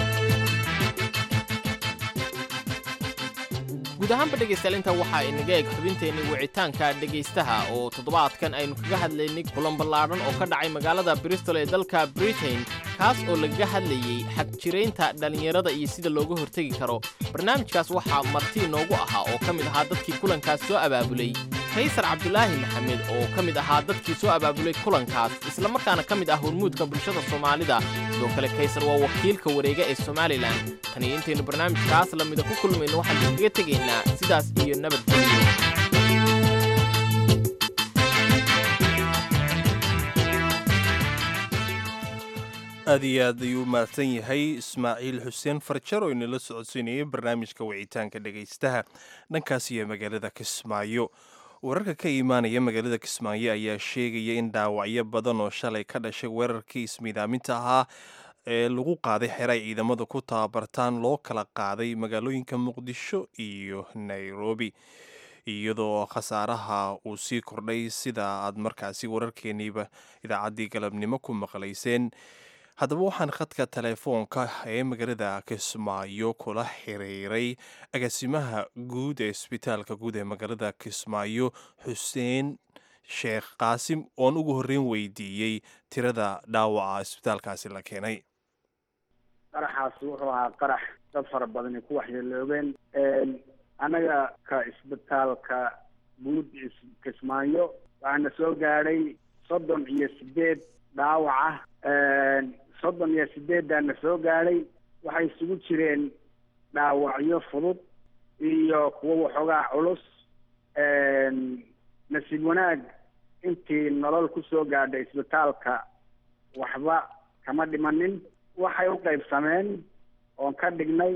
guud ahaanba dhegaystayaal intaa waxaa inaga eg xubinteenni wicitaanka dhegaystaha oo toddobaadkan aynu kaga hadlaynay kulan ballaadhan oo ka dhacay magaalada bristol ee dalka britain kaas oo lagaga hadlayey xagjiraynta dhallinyarada iyo sida looga hortegi karo barnaamijkaas waxaa marti inoogu ahaa oo ka mid ahaa dadkii kulankaas soo abaabulay kaysar cabdulaahi maxamed oo ka mid ahaa dadkii soo abaabulay kulankaas islamarkaana ka mid ah hormuudka bulshada soomaalida sidoo kale kaysar waa wakiilka wareega ee somalilan tan iyo intaynu barnaamijkaas lamida ku kulmayno waxaan kaga tegaynaa sidaas iyo nabadgelyo aad iyo aad ayuu mahadsan yahay ismaaciil xuseen farjar oo inala socodsiinayay barnaamijka wicitaanka dhegaystaha dhankaas iyo magaalada kismaayo wararka ka imaanaya magaalada kismaayo ayaa sheegaya in dhaawacyo badan oo shalay ka dhashay weerarkii ismiidaaminta ahaa ee lagu qaaday xeray ciidamada ku tababartaan loo kala qaaday magaalooyinka muqdisho iyo nairobi iyadoo khasaaraha uu sii kordhay sida aad markaasi wararkeeniiba idaacaddii galabnimo ku maqlayseen haddaba waxaan khadka telefoonka ee magaalada kismaayo kula xiriiray agaasimaha guud ee isbitaalka guud ee magaalada kismaayo xuseen sheekh qaasim oon ugu horreyn weydiiyey tirada dhaawaca isbitaalkaasi la keenay qaraxaas wuxuu ahaa qarax dad fara badani ku waxyeeloobeen annaga ka isbitaalka guud kismaayo waxaana soo gaadhay soddon iyo sideed dhaawac ah soddon iyo sideeddaana soo gaadhay waxay isugu jireen dhaawacyo fudud iyo kuwo waxoogaa culus nasiib wanaag intii nolol ku soo gaadhay isbitaalka waxba kama dhimanin waxay u qaybsameen oon ka dhignay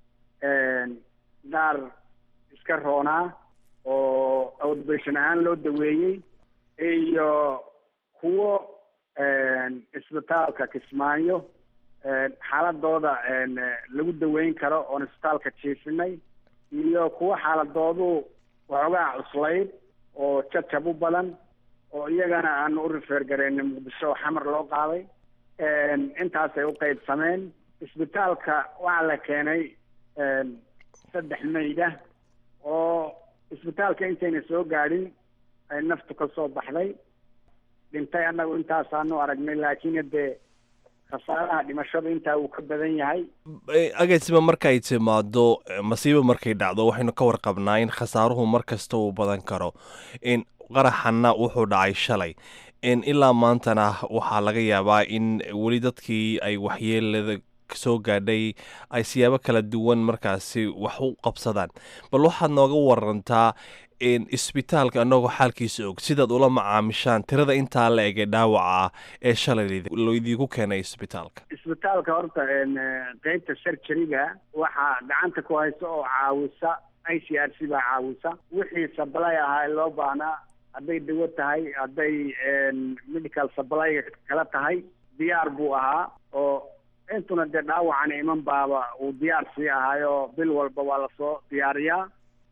gaar iska roonaa oo outbation ahaan loo daweeyey iyo kuwo isbitaalka kismaayo xaaladooda lagu daweyn karo oon isbitaalka jiifinay iyo kuwo xaaladoodu waxoogaa cuslayd oo jajab u badan oo iyagana aanu u rifeer gareyna muqdisho xamar loo qaaday intaasay u qaybsameen isbitaalka waxaa la keenay saddex mayda oo isbitaalka intayna soo gaadhin ay naftu ka soo baxday dhintay annagu intaasaanu aragnay laakiin haddee khasaaraha dhimashadu intaa uu ka badan yahay agaasima markay timaado masiibo markay dhacdo waxaynu ka warqabnaa in khasaaruhu mar kasta uu badan karo in qaraxanna wuxuu dhacay shalay in ilaa maantana waxaa laga yaabaa in weli dadkii ay waxyeelada soo gaadhay ay siyaabo kala duwan markaasi wax u qabsadaan bal waxaad nooga warantaa isbitaalka annagoo xaalkiisa og sidaad ula macaamishaan tirada intaa la ege dhaawaca ah ee shalay loidiinku keenay isbitaalka isbitaalka horta qeybta surgeryga waxaa gacanta ku haysa oo caawisa i c r c baa caawisa wixii sablay ahaa ee loo baahnaa hadday dawo tahay hadday medical supplyga kala tahay diyaar buu ahaa oo intuna dee dhaawacan iman baaba uu diyaar sii ahaayo bil walba waa lasoo diyaariyaa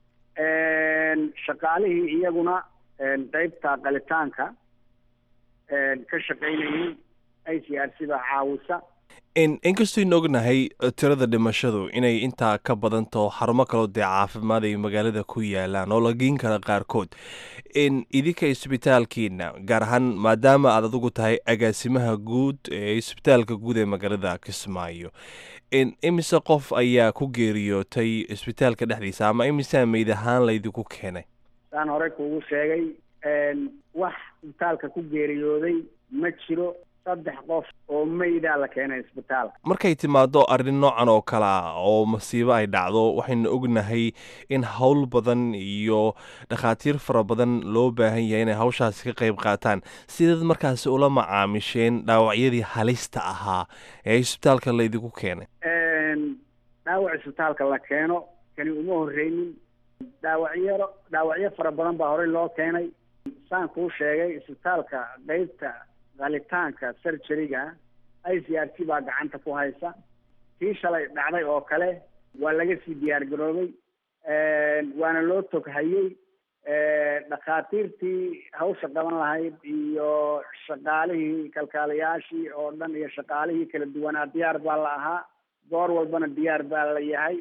shaqaalihii iyaguna qeybta qalitaanka ka shaqaynayay i c r c baa caawisa inkastaynu ognahay tirada dhimashadu inay intaa ka badantaho xarumo kaloo dee caafimaad ay magaalada ku yaalaan oo la geen kara qaarkood idinka isbitaalkiina gaar ahaan maadaama aad adigu tahay agaasimaha guud ee isbitaalka guud ee magaalada kismaayo imise qof ayaa ku geeriyootay isbitaalka dhexdiisa ama imisaa meyd ahaan laydinku keenay saan horey kuugu sheegay wax isbitaalka ku geeriyooday ma jiro saddex qof oo meydaa la keenay isbitaalka markay timaado arrin noocan oo kale ah oo masiibo ay dhacdo waxaynu ognahay in howl badan iyo dhakhaatiir fara badan loo baahan yahay inay hawshaasi ka qayb qaataan sidaad markaasi ula macaamisheen dhaawacyadii halista ahaa ee isbitaalka laydinku keenay dhaawac isbitaalka la keeno kani uma horreynin dhaawacyaro dhaawacyo fara badan baa horey loo keenay saan kuu sheegay isbitaalka qeybta qalitaanka surgeryga i c r c baa gacanta ku haysa tii shalay dhacday oo kale waa laga sii diyaar garoobay waana loo toghayey dhakhaatiirtii hawsha qaban lahayd iyo shaqaalihii kalkaalayaashii oo dhan iyo shaqaalihii kala duwanaa diyaar baa la ahaa goor walbana diyaar baa la yahay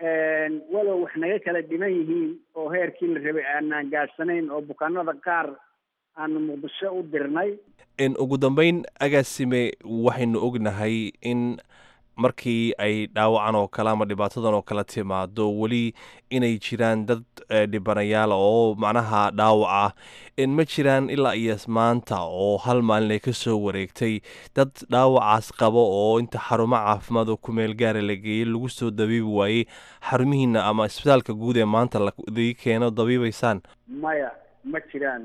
walow wax naga kala dhiman yihiin oo heerkii la rabay aanaan gaadhsanayn oo bukaanada qaar aanu muqdisho u dirnay ugu dambeyn agaasime waxaynu ognahay in markii ay dhaawacan oo kale ama dhibaatadan oo kale timaado weli inay jiraan dad dhibanayaal oo macnaha dhaawac ah ma jiraan ilaa iyo maanta oo hal maalin ay ka soo wareegtay dad dhaawacaas qabo oo inta xarumo caafimaad oo kumeel gaara la geeyey lagu soo dabiibi waayey xarumihiina ama isbitaalka guud ee maanta ladii keeno dabiibaysaan maya ma jiraan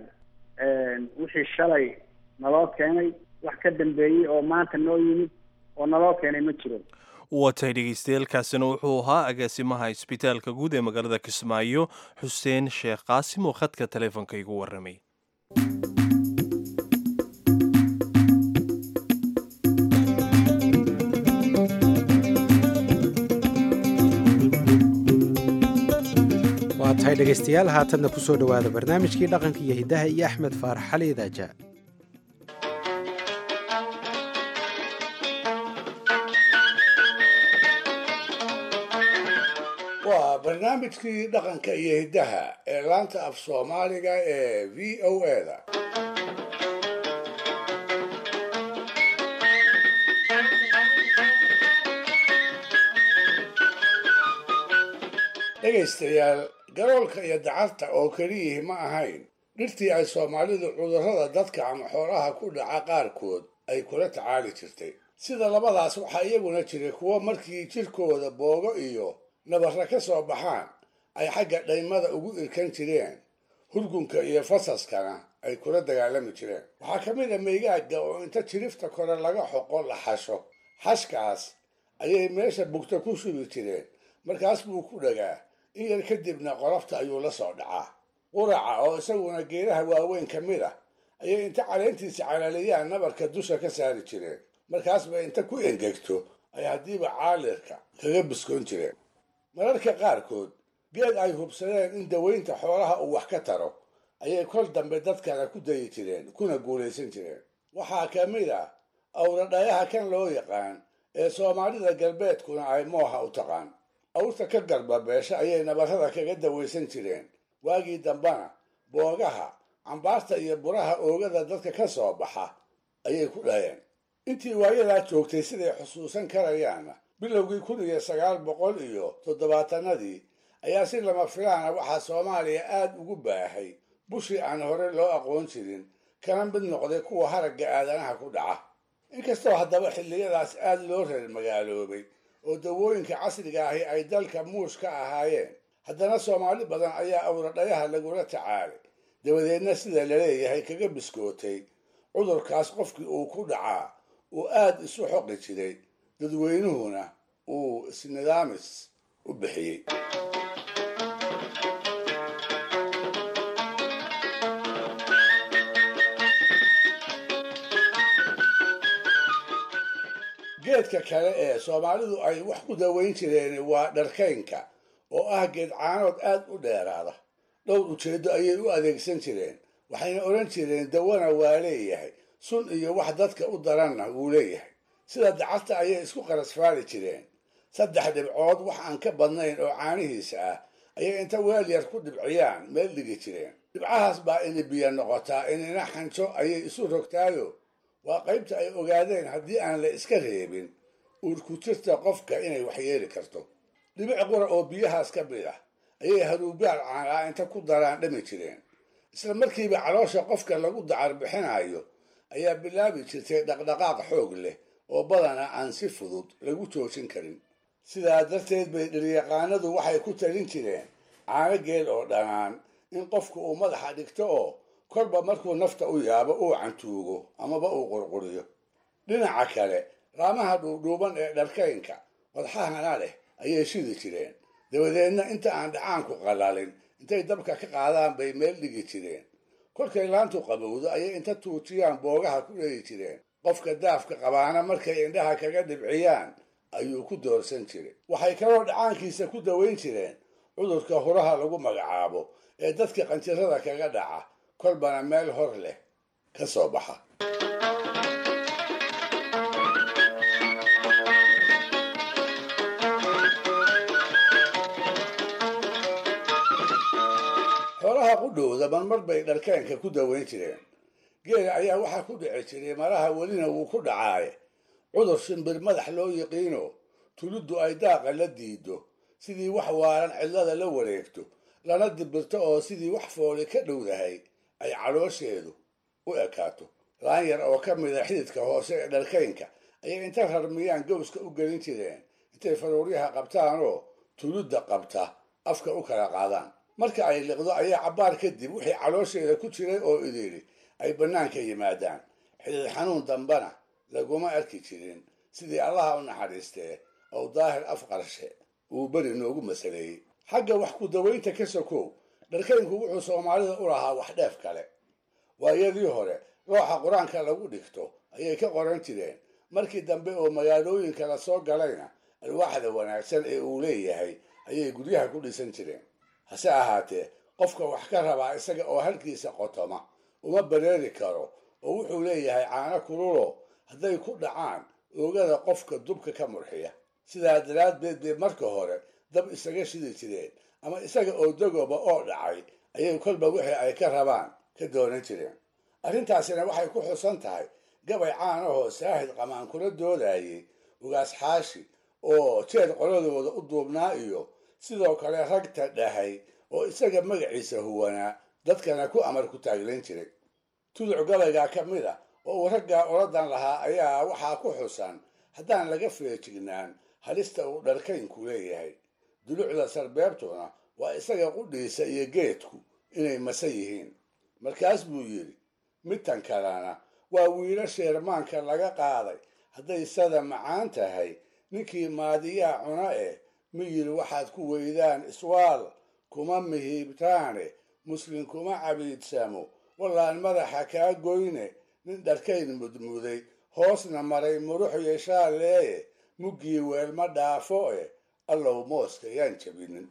wixii shalay naloo keenay wax ka dambeeyey oo maanta noo yimid oo naloo keenay ma jiro watay dhegeystayaelkaasina wuxuu ahaa agaasimaha isbitaalka guud ee magaalada kismaayo xuseen sheekh qaasim oo khadka taleefonka igu warramay waa tahay dhegaystayaal haatanna ku soo dhowaada barnaamijkii dhaqanka iyo hiddaha iyo axmed faarax xali idaaja waa barnaamijkii dhaqanka iyo hiddaha ee laanta af soomaaliga ee v o eda dhegaystayaal garoolka iyo dacarta oo keliyihii ma ahayn dhirtii ay soomaalidu cudurrada dadka ama xoolaha ku dhaca qaarkood ay kula tacaali jirtay sida labadaas waxaa iyaguna jiray kuwo markii jirkooda boogo iyo nabarra ka soo baxaan ay xagga dhaymada ugu irkan jireen hurgunka iyo fasaskana ay kula dagaalami jireen waxaa ka mid a meygaaga oo inta jirifta kore laga xoqo la xasho xashkaas ayay meesha bugta ku shubi jireen markaas buu ku dhagaa in yar kadibna qolofta ayuu la soo dhacaa quraca oo isaguna geedaha waaweyn ka mid ah ayay inta caleentiisa calaaliyaan nabarka dusha ka saari jireen markaasba inta ku engegto ay haddiiba caalirka kaga biskoon jireen mararka qaarkood geed ay hubsadeen in dawaynta xoolaha uu wax ka taro ayay kol dambe dadkana ku dayi jireen kuna guulaysan jireen waxaa ka mid ah awradhayaha kan loo yaqaan ee soomaalida galbeedkuna ay mooha u taqaan awrta ka garbabeesha ayay nabarrada kaga dawaysan jireen waagii dambana boogaha cambaarta iyo buraha oogada dadka ka soo baxa ayay ku dhaheen intii waayadaa joogtay siday xusuusan karayaanna bilowgii kun iyo sagaal boqol iyo toddobaatanadii ayaa si lama filaana waxaa soomaaliya aad ugu baahay bushii aan hore loo aqoon jirin kana mid noqday kuwa haragga aadanaha ku dhaca inkastoo haddaba xilliyadaas aada loo reer magaaloobay oo dawooyinka casriga ahi ay dalka muush ka ahaayeen haddana soomaali badan ayaa awradhayaha lagula tacaalay dabadeedna sida laleeyahay kaga biskootay cudurkaas qofkii uu ku dhacaa uu aada isu xoqi jiray dadweynuhuna uu isnidaamis u bixiyey geedka kale ee soomaalidu ay wax ku daweyn jireen waa dharkaynka oo ah geed caanood aad u dheeraada dhowr ujeeddo ayay u adeegsan jireen waxayna odhan jireen dawana waa leeyahay sun iyo wax dadka u daranna wuu leeyahay sida dacasta ayay isku qarasfaali jireen saddex dhibcood wax aan ka badnayn oo caanihiisa ah ayay inta weel yar ku dhibciyaan meel dhigi jireen dhibcahaas baa ini biyo noqotaa inina xanjo ayay isu rogtaayo waa qaybta ay ogaadeen haddii aan la iska reebin uurkutirta qofka inay waxyeeli karto dhibic qura oo biyahaas ka mid ah ayay haruubaal caanaa inta ku daraan dhami jireen isla markiiba caloosha qofka lagu dacar bixinayo ayaa bilaabi jirtay dhaqdhaqaaq xoog leh oo badana aan si fudud lagu joojin karin sidaa darteed bay dhiryaqaanadu waxay ku talin jireen caano geel oo dhanaan in qofku uu madaxa dhigto oo kolba markuu nafta u yaabo uu cantuugo amaba uu qurquriyo dhinaca kale raamaha dhuudhuuban ee dharkaynka wadxahana leh ayay shidi jireen dabadeedna inta aan dhacaanku qalalin intay dabka ka qaadaan bay meel dhigi jireen kolkay laantu qabowdo ayay inta tuujiyaan boogaha ku dheyi jireen qofka daafka qabaana markay indhaha kaga dhibciyaan ayuu ku doorsan jiray waxay kaloo dhacaankiisa ku daweyn jireen cudurka huraha lagu magacaabo ee dadka qanjirada kaga dhaca kolbana meel hor leh ka soo baxa xoolaha qudhowda marmar bay dharkeenka ku daweyn jireen geela ayaa waxaa ku dhici jiray maraha welina wuu ku dhacaaye cudur shimbir madax loo yiqiino tuliddu ay daaqa la diido sidii wax waaran cidlada la wareegto lana dibirto oo sidii wax fooli ka dhowdahay ay caloosheedu u ekaato laan yar oo ka mida xididka hoose ee dharkaynka ayay inta rarmiyaan gowska u gelin jireen intay faruuryaha qabtaanoo tulidda qabta afka u kala qaadaan marka ay liqdo ayaa cabbaar kadib wixii caloosheeda ku jiray oo idiri ay bannaanka yimaadaan xidid xanuun dambana laguma arki jirin sidii allaha u naxariistee oo daahir afqarshe uu beri noogu masaleeyey xagga wax ku dawaynta ka sokow dharkaynku wuxuu soomaalida u lahaa wax dheef kale waayadii hore looxa qur-aanka lagu dhigto ayay ka qoran jireen markii dambe oo magaalooyinka la soo galayna alwaaxda wanaagsan ee uu leeyahay ayay guryaha ku dhisan jireen hase ahaatee qofka wax ka rabaa isaga oo halkiisa qotoma uma bareeri karo oo wuxuu leeyahay caano kululo hadday ku dhacaan oogada qofka dubka ka murxiya sidaa daraaddeed bay marka hore dab isaga shidi jireen ama isaga oo dagoba oo dhacay ayay kolba wixii ay ka rabaan ka doonan jireen arrintaasina waxay ku xusan tahay gabay caanahoo saahid qamaan kula doodayay ugaas xaashi oo jeed qoladooda u duubnaa iyo sidoo kale ragta dhahay oo isaga magaciisa huwanaa dadkana ku amar ku taaglayn jiray tuduc gabaygaa ka mid a oo uu raggaa oladan lahaa ayaa waxaa ku xusan haddaan laga feejignaan halista uu dharkaynku leeyahay dulucda sarbeebtuna waa isaga qudhiisa iyo geedku inay masa yihiin markaas buu yidhi midtan kalena waa wiilo sheermaanka laga qaaday hadday sada macaan tahay ninkii maadiyaa cuna eh miyir waxaad ku weydaan iswaal kuma mihiibtaane muslim kuma cabiidsamo wallaan madaxa kaa goyne nin dharkayn mudmuday hoosna maray murux yeeshaa leeye muggii weelma dhaafo eh allow mooska yaan jabinin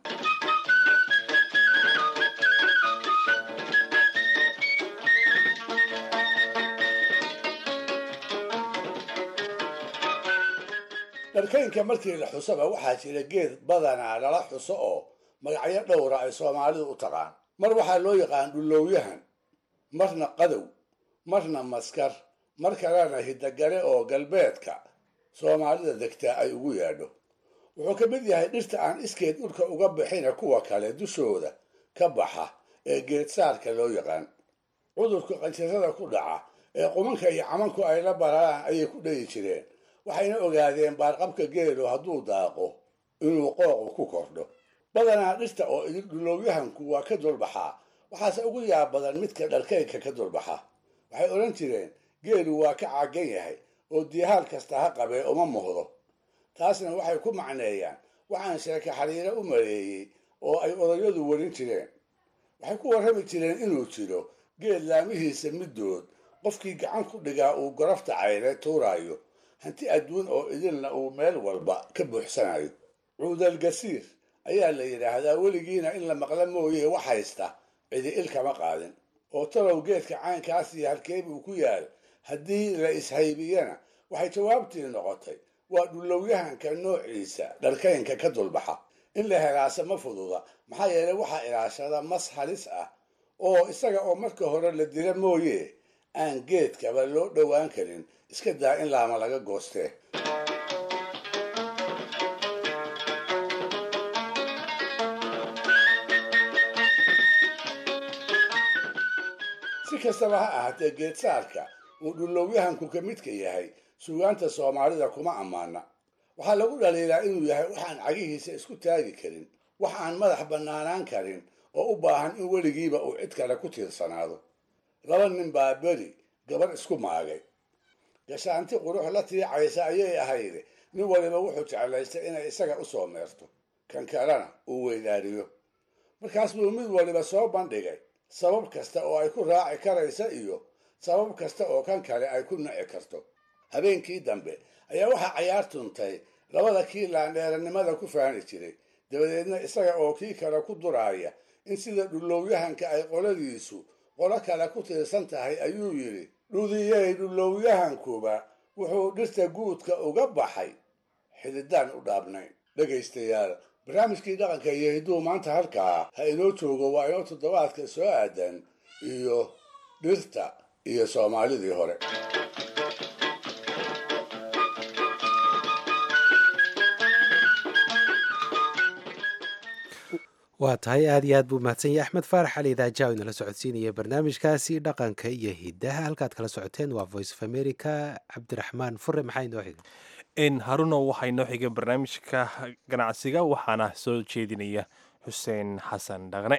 dharkaynka markii la xusaba waxaa jira geed badanaa lala xuso oo magacyo dhowra ay soomaalidu u taqaan mar waxaa loo yaqaan dhullowyahan marna qadow marna maskar mar kalena hidagale oo galbeedka soomaalida degtaa ay ugu yeedho wuxuu ka mid yahay dhirta aan iskeed dhulka uga bixina kuwa kale dushooda ka baxa ee geedsaarka loo yaqaan cudurka qanjirada ku dhaca ee qumanka iyo camanku ay la bararaan ayay ku dhayi jireen waxayna ogaadeen baarqabka geelu hadduu daaqo inuu qooqu ku kordho badanaa dhirta oo idin dhulowyahanku waa ka dulbaxaa waxaase ugu yaab badan midka dharkaynka ka dulbaxa waxay odhan jireen geelu waa ka caagan yahay oo diihaal kasta ha qabee uma muhdo taasna waxay ku macneeyaan waxaan sheeke xariiro u maleeyey oo ay odayadu warin jireen waxay ku warrami jireen inuu jiro geel laamihiisa middood qofkii gacan ku dhigaa uu gorofta cayre tuuraayo hanti adduun oo idinna uu meel walba ka buuxsanayo cuudal gasiir ayaa la yidhaahdaa weligiina in la maqla mooye wax haysta cidi il kama qaadin oo talow geedka caynkaas iyo halkeeb uu ku yaal haddii la ishaybiyana waxay jawaabtii noqotay waa dhulowyahanka noociisa dharkaynka ka dulbaxa in la helaase ma fududa maxaa yeelay waxaa ilaashada mas halis ah oo isaga oo marka hore la dila mooye aan geedkaba loo dhowaan karin iska daa in laama laga goostee si kastaba ha ahaatee geedsaarka uu dhulowyahanku ka midka yahay suugaanta soomaalida kuma ammaana waxaa lagu dhaliilaa inuu yahay waxaan cagihiisa isku taagi karin wax aan madax bannaanaan karin oo u baahan in weligiiba uu cid kale ku tiirsanaado laba nin baa beri gabar isku maagay gashaanti qurux la tiicaysa ayay ahayd nin waliba wuxuu jeclaystay inay isaga u soo meerto kan kalena uu weydaariyo markaas buu mid waliba soo bandhigay sabab kasta oo ay ku raaci karaysa iyo sabab kasta oo kan kale ay ku nici karto habeenkii dambe ayaa waxaa cayaar tuntay labada kii laandheeranimada ku faani jiray dabadeedna isaga oo kii kale ku duraaya in sida dhulowyahanka ay qoladiisu qolo kale ku tiirsan tahay ayuu yidhi dhudiyey dhulowyahankuba wuxuu dhirta guudka uga baxay xididaan u dhaabnayn dhegaystayaal barnaamijkii dhaqanka iyo hidduu maanta halkaa ha inoo joogo waa inoo toddobaadka soo aadan iyo dhirta iyo soomaalidii hore waa tahay aad iyo aad buu mahadsan yahay axmed faarax cali idaajaw inala socodsiinaya barnaamijkaasi dhaqanka iyo hidaha halkaad kala socoteen waa voice of america cabdiraxmaan fure maxaa inoo xiga haruno waxaa inoo xiga barnaamijka ganacsiga waxaana soo jeedinaya xuseen xasan dhaqne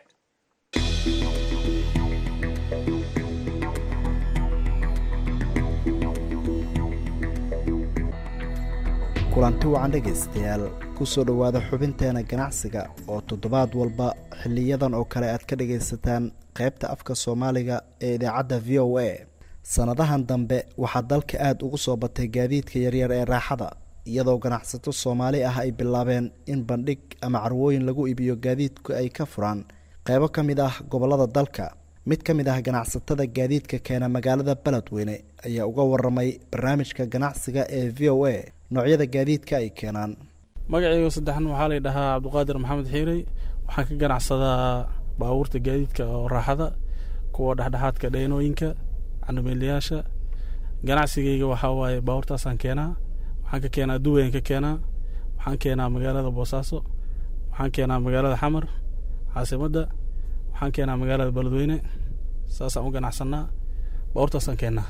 kulanti wacan dhegaystayaal ku soo dhowaada xubinteena ganacsiga oo toddobaad walba xiliyadan oo kale aad ka dhagaysataan qaybta afka soomaaliga ee idaacadda v o a sannadahan dambe waxaa dalka aada ugu soo batay gaadiidka yaryar ee raaxada iyadoo ganacsato soomaali ah ay bilaabeen in bandhig ama carwooyin lagu iibiyo gaadiidku ay ka furaan qaybo ka mid ah gobollada dalka mid ka mid ah ganacsatada gaadiidka keena magaalada beledweyne ayaa uga waramay barnaamijka ganacsiga ee v o a noocyada gaadiidka ay keenaan magacayga saddexan waxaa lay dhahaa cabdiqaadir maxamed xiirey waxaan ka ganacsadaa baabuurta gaadiidka oo raaxada kuwa dhexdhexaadka dheenooyinka candhameelayaasha ganacsigayga waxaa waaye baabuurtaasaan keenaa waxaan ka keenaa duwayan ka keenaa waxaan keenaa magaalada boosaaso waxaan keenaa magaalada xamar caasimadda waxaan keenaa magaalada beledweyne saasaan u ganacsanaa baabuurtaasaan keenaa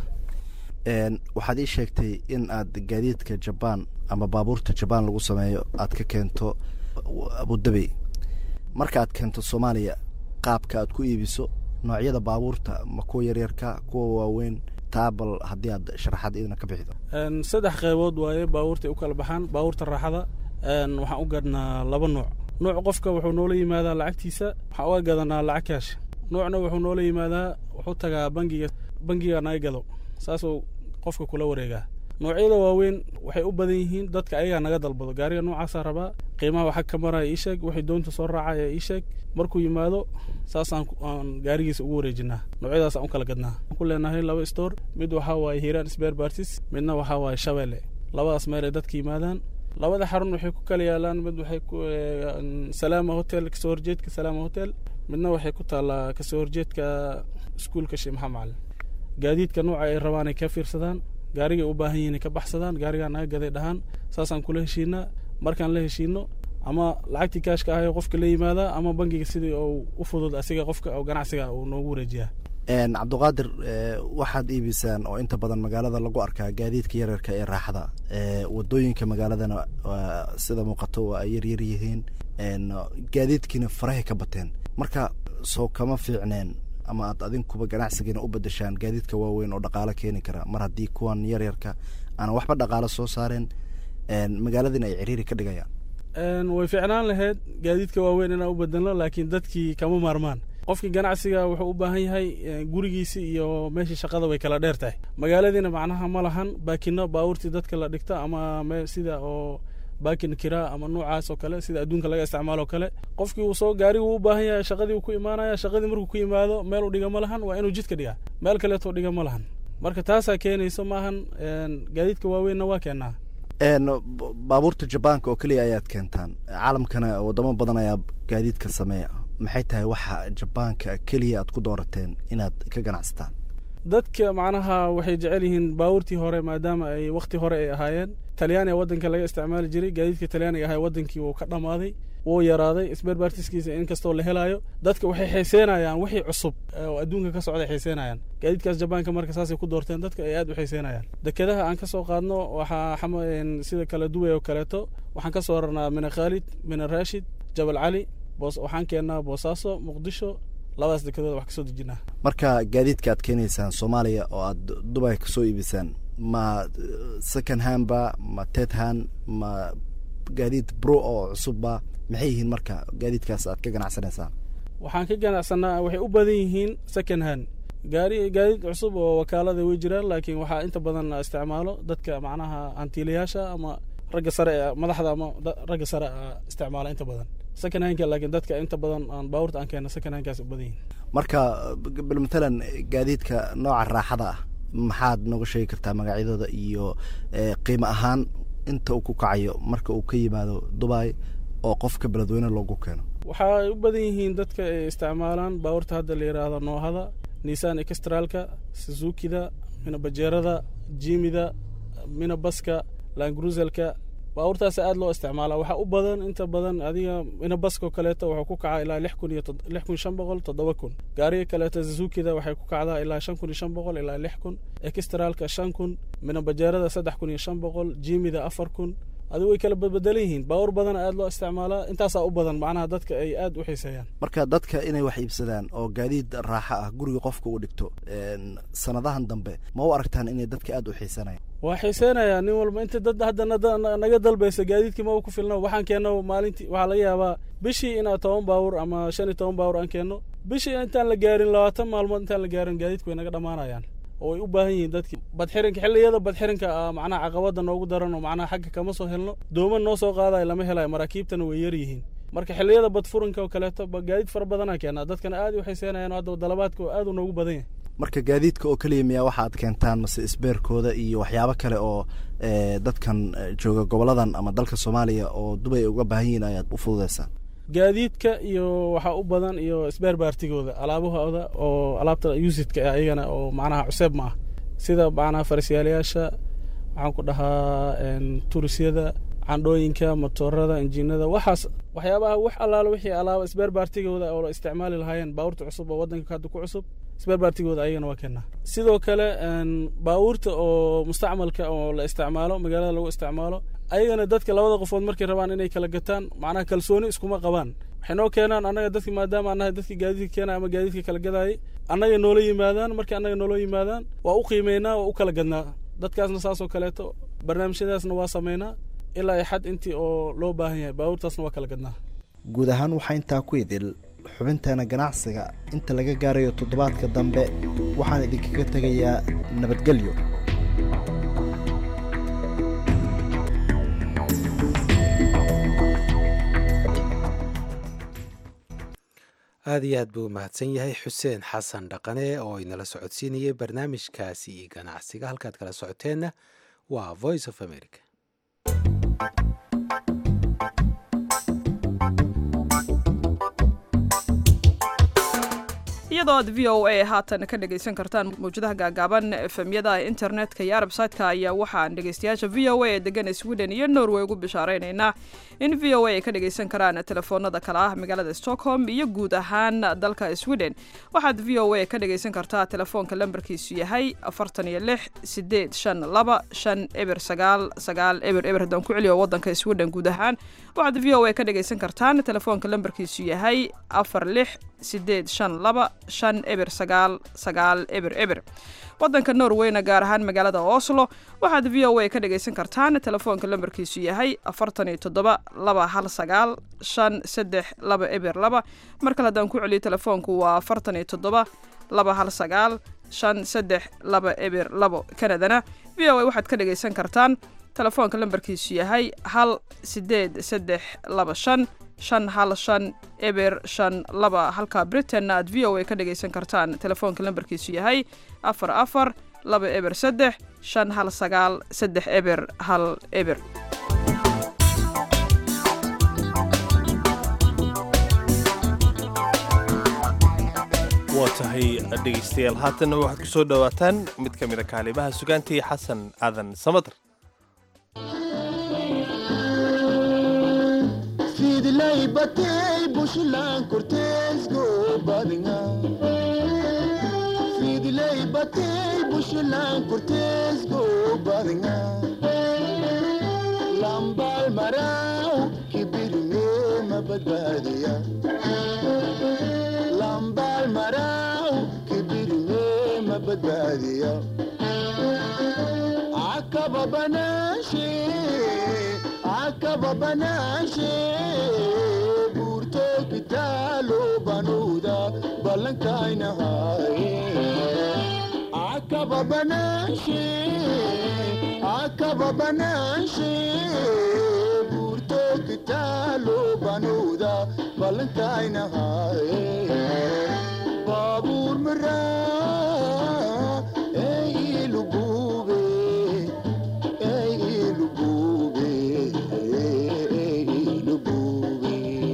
waxaad ii sheegtay in aad gaadiidka jabaan ama baabuurta jabaan lagu sameeyo aad ka keento abudabi marka aad keento soomaaliya qaabka aad ku iibiso noocyada baabuurta ma kuwa yaryarka kuwa waaweyn taabal haddii aad sharaxaad idina ka bixido saddex qaybood waaye baabuurtay u kala baxaan baabuurta raaxada waxaan u gadhnaa laba nuuc nuuc qofka wuxuu noola yimaadaa lacagtiisa waxaan uga gadanaa lacag kaash nuucna wuxuu noola yimaadaa wuxuu tagaa bangiga bangiga naga gado saasuu qofka kula wareegaa noocyada waaweyn waxay u badan yihiin dadka ayagaa naga dalbado gaariga noocaasaa rabaa qiimaha waxa ka maraya ii sheeg waxay doonta soo raacaya ii sheeg markuu yimaado saasaan aan gaarigiisa ugu wareejinaa noocyadaasaan u kala gadnaa ku leenahay laba store mid waxaa waaye hiiraan sbear bartis midna waxaa waaye shabeelle labadaas meel ay dadka yimaadaan labada xarun waxay ku kala yaalaan mid waxay ku salaama hotel kasoo horjeedka salaama hotel midna waxay ku taallaa kasoo horjeedka iskuulka sheekh maxamed macalin gaadiidka nooca ay rabaan ay ka fiirsadaan gaarigay u baahan yihiin ka baxsadaan gaarigaa naga gaday dhahaan saasaan kula heshiinaa markaan la heshiino ama lacagtii kaashka ahay qofka la yimaadaa ama bangiga sidii uu u fudud asiga qofka oo ganacsiga uu noogu wareejiyaa cabdiqaadir waxaad iibisaan oo inta badan magaalada lagu arkaa gaadiidka yaryarka ee raaxda wadooyinka magaaladana sida muuqato waa ay yaryar yihiin gaadiidkiina farahay ka bateen marka soo kama fiicneen ama aad adinkuba ganacsigiina u bedeshaan gaadiidka waaweyn oo dhaqaalo keeni kara mar haddii kuwan yaryarka aanan waxba dhaqaalo soo saareen magaaladiina ay ciriiri ka dhigayaan way fiicnaan lahayd gaadiidka waaweyn inaan u bedelno laakiin dadkii kama maarmaan qofkii ganacsiga wuxuu u baahan yahay gurigiisi iyo meeshii shaqada way kala dheer tahay magaaladiina macnaha ma lahan baakino baabuurtii dadka la dhigta ama sida oo baakin kiraa ama noocaas oo kale sida adduunka laga isticmaalo kale qofkii uu soo gaari uu u baahan yahay shaqadii uu ku imaanaya shaqadii markuu ku yimaado meel u dhiga ma lahan waa inuu jidka dhigaa meel kaleetoo dhiga ma lahan marka taasaa keenayso maahan gaadiidka waaweynna waa keenaa baabuurta jabaanka oo keliya ayaad keentaan caalamkana wadamo badan ayaa gaadiidka sameeya maxay tahay waxa jabaanka keliya aad ku doorateen inaad ka ganacsataan dadka macnaha waxay jecel yihiin baabuurtii hore maadaama ay wakti hore ay ahaayeen talyaaniga waddanka laga isticmaali jiray gaadiidka talyaaniga ahaa waddankii wuu ka dhammaaday wuu yaraaday sberbartiskiisa inkastoo la helaayo dadka waxay xiiseynayaan wixii cusub oo adduunka ka socday xiiseynayaan gaadiidkaas jabaanka marka saasay ku doorteen dadka ay aad u xiiseynayaan dekedaha aan ka soo qaadno waxaa sida kala duway oo kaleeto waxaan ka soo rarnaa mina khaalid mina raashid jabal cali waxaan keennaa boosaaso muqdisho labadaas dekedood wax kasoo dejinaa marka gaadiidka aad keenaysaan soomaaliya oo aad dubay kasoo iibisaan ma second handba ma ted hand ma gaadiid bro oo cusubba maxay yihiin marka gaadiidkaas aad ka ganacsanaysaan waxaan ka ganacsanaa waxay u badan yihiin second hand gaari gaadiid cusub oo wakaalada way jiraan laakiin waxaa inta badan isticmaalo dadka macnaha hantiilayaasha ama ragga sare ee madaxda ama ragga sare isticmaala inta badan second handka laakiin dadka inta badan aan baabuurta aan keena second handkaas u badan yihiin marka bal matalan gaadiidka nooca raaxada ah maxaad nooga sheegi kartaa magacyadooda iyo qiimo ahaan inta uu ku kacayo marka uu ka yimaado dubai oo qofka beledweyne loogu keeno waxay u badan yihiin dadka ay isticmaalaan baabuurta hadda la yidhaahdo noohada nissan extralka suzukida mina bajeerada jimida mina baska langruzelka baabuurtaas aad loo isticmaala waxaa u badan inta badan adiga mina baskoo kaleeto wuxuu ku kacaa ilaa lix kun iyo lix kun shan boqol toddoba kun gaariga kaleeto zuzukida waxay ku kacdaa ilaa shan kun iyo shan boqol ilaa lix kun extralka shan kun mina bajeerada saddex kun iyo shan boqol jimida afar kun adigu way kala badbedelan yihiin baabuur badan aad loo isticmaalaa intaasaa u badan macnaha dadka ay aad u xiiseeyaan marka dadka inay wax iibsadaan oo gaadiid raaxo ah guriga qofka u dhigto sanadahan dambe ma u aragtaan inay dadka aad u xiisanayaan waa xiiseynayaa nin walba inta dad hadda naga dalbaysa gaadiidkii maba ku filna waxaan keenno maalintii waxaa laga yaabaa bishii inaad toban baawur ama shan iyo toban baawur aan keenno bishii intaan la gaarin labaatan maalmood intaan la gaarin gaadiidku way naga dhammaanayaan oo ay u baahan yihiin dadkii badxirinka xilliyada badxirinka macnaha caqabada noogu daran oo macnaha xagga kama soo helno dooman noo soo qaadayo lama helayo maraakiibtana way yar yihiin marka xilliyada badfurinka oo kaleeto gaadiid fara badanaa keenaa dadkana aad u xiiseenayaan hadda dalabaadka oo aad u noogu badan yahay marka gaadiidka oo keliya miyaa waxa aad keentaan mase isbeerkooda iyo waxyaabo kale oo dadkan jooga goboladan ama dalka soomaaliya oo dubay ay uga baahan yihiin ayaad u fududeysaan gaadiidka iyo waxaa u badan iyo isbeer baartigooda alaabahooda oo alaabta yusidka ah iyagana oo macnaha cuseeb ma ah sida macnaha farasyaalayaasha waxaan ku dhahaa turisyada candhooyinka motoorada injiinada waxaas waxyaabaha wax allaalo wixii alaaba isbeer baartigooda oo la isticmaali lahaayeen baabuurta cusub oo waddanka hadda ku cusub isbeer baartigooda ayagana waa keenaa sidoo kale baabuurta oo mustacmalka oo la isticmaalo magaalada lagu isticmaalo ayagana dadka labada qofood markay rabaan inay kala gataan macnaha kalsooni iskuma qabaan waxay noo keenaan annaga dadki maadaama annahay dadki gaadiidka keena ama gaadiidka kala gadaayay annaga noola yimaadaan markii annaga noola yimaadaan waa u qiimeynaa waa u kala gadnaa dadkaasna saasoo kaleeto barnaamijyadaasna waa sameynaa ilaa ay xad intii oo loo baahan yahay baabuurtaasna waa kala gadnaa guud ahaan waxaa intaa ku idil xubinteena ganacsiga inta laga gaarayo toddobaadka dambe waxaan idinkaga tegayaa nabadgelyo aad iyo aad buu u mahadsan yahay xuseen xasan dhaqane oo inala socodsiinayay barnaamijkaasi iyo ganacsiga halkaad kala socoteenna waa voice of america iyadoo iyadoo aad v o a haatan ka dhegaysan kartaan mawjadaha gaagaaban efemyada internetka iyo arbsaytka ayaa waxaan dhegaystayaasha v o a ee degan sweden iyo norway ugu bishaareynayna in v o a ay ka dhagaysan karaan telefoonada kale ah magaalada stockholm iyo guud ahaan dalka sweden waxaad v o a ka dhagaysan kartaa telefoonka lambarkiisu yahay afartan iyo lix sideed shan laba shan eber sagaal sagaal eber eber haddaan ku celiyo wadanka sweden guud ahaan waxaad v o a ka dhagaysan kartaan telefoonka lambarkiisu yahay afar lix sideed shan laba shan eber sagaal sagaal eber eber wadanka norweyna gaar ahaan magaalada oslo waxaad v o a ka dhagaysan kartaan telefoonka lambarkiisu yahay afartan iyo toddoba laba hal sagaal shan saddex laba eber laba mar kale haddaan ku celiyo telefoonku waa afartan iyo toddoba laba hal sagaal shan saddex laba eber labo kanadana v o a waxaad ka dhagaysan kartaan telefoonka lambarkiisu yahay hal sideed saddex laba shan shan hal shan eber shan laba halka britainna aad v o a ka dhagaysan kartaan telefoonka lambarkiisu yahay afar afar laba eber saddex shan hal sagaal saddex eber hal eber waa tahay dhegaystayaal haatanna waxaad ku soo dhowaataan mid ka mid a kaalimaha sugaantii xasan aadan samadar fidlay batay bushlan korteesgo badinga fidlay batay bushlan korteesgo badinga lambal maraw kibirne mabadbaadiya lambal maraw kibirne mabadbaadiya akaba banaashe akaba banaashe buurto kitaalo banuuda ballankaynahaye akaba banaashe akaba banaashe buurto kitaalo banuuda ballankaynahaye baabuur maraa ee ilugube ee ilugube ee ilugube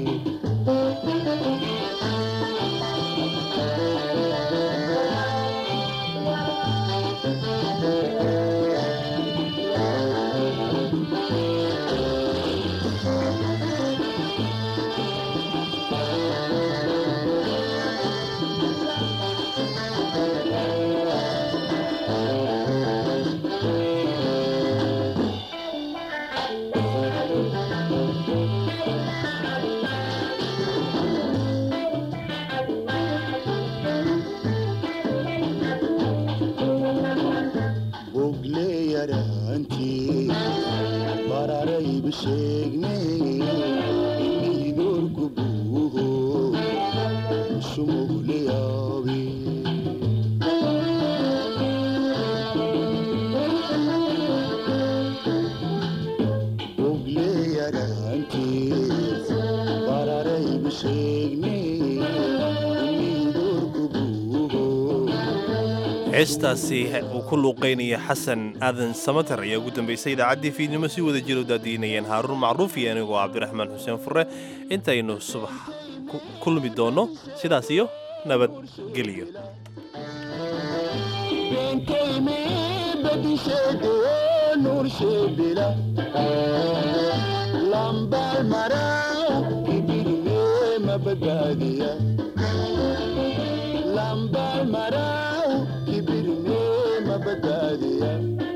bogle yaraantii bararayba sheegne imidoorku buuho shumugle yaabe bogle yaraantii bararayba sheegne imidoorku buuho heestaasi uu ku luuqaynaya xasan aadan samatar ayaa ugu dambaysay idaacaddii fiidnimo si wada jira u daadiinayeen haaruun macruuf iyo anigoo cabdiraxmaan xuseen fure intaynu subax ku kulmi doonno sidaas iyo nabadgelyo benkayme bedisheede nursheebila lambal maraw ibirme mabadbaadiya lambal maraw ibirme mabadbaadiya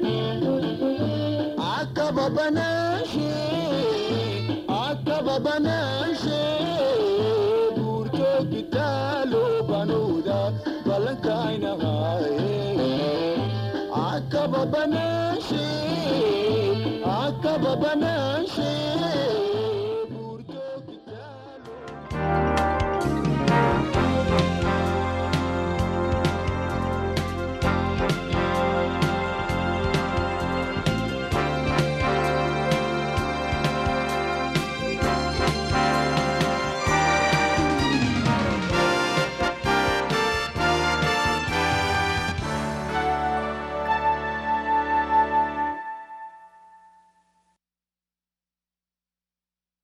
akaba banaashe akaba banaashe buurto kitaalo banuuda ballankaynahaye akaba banaashe akaba banaashe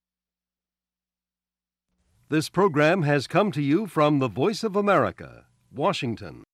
This program has come to you from the Voice of America, Washington.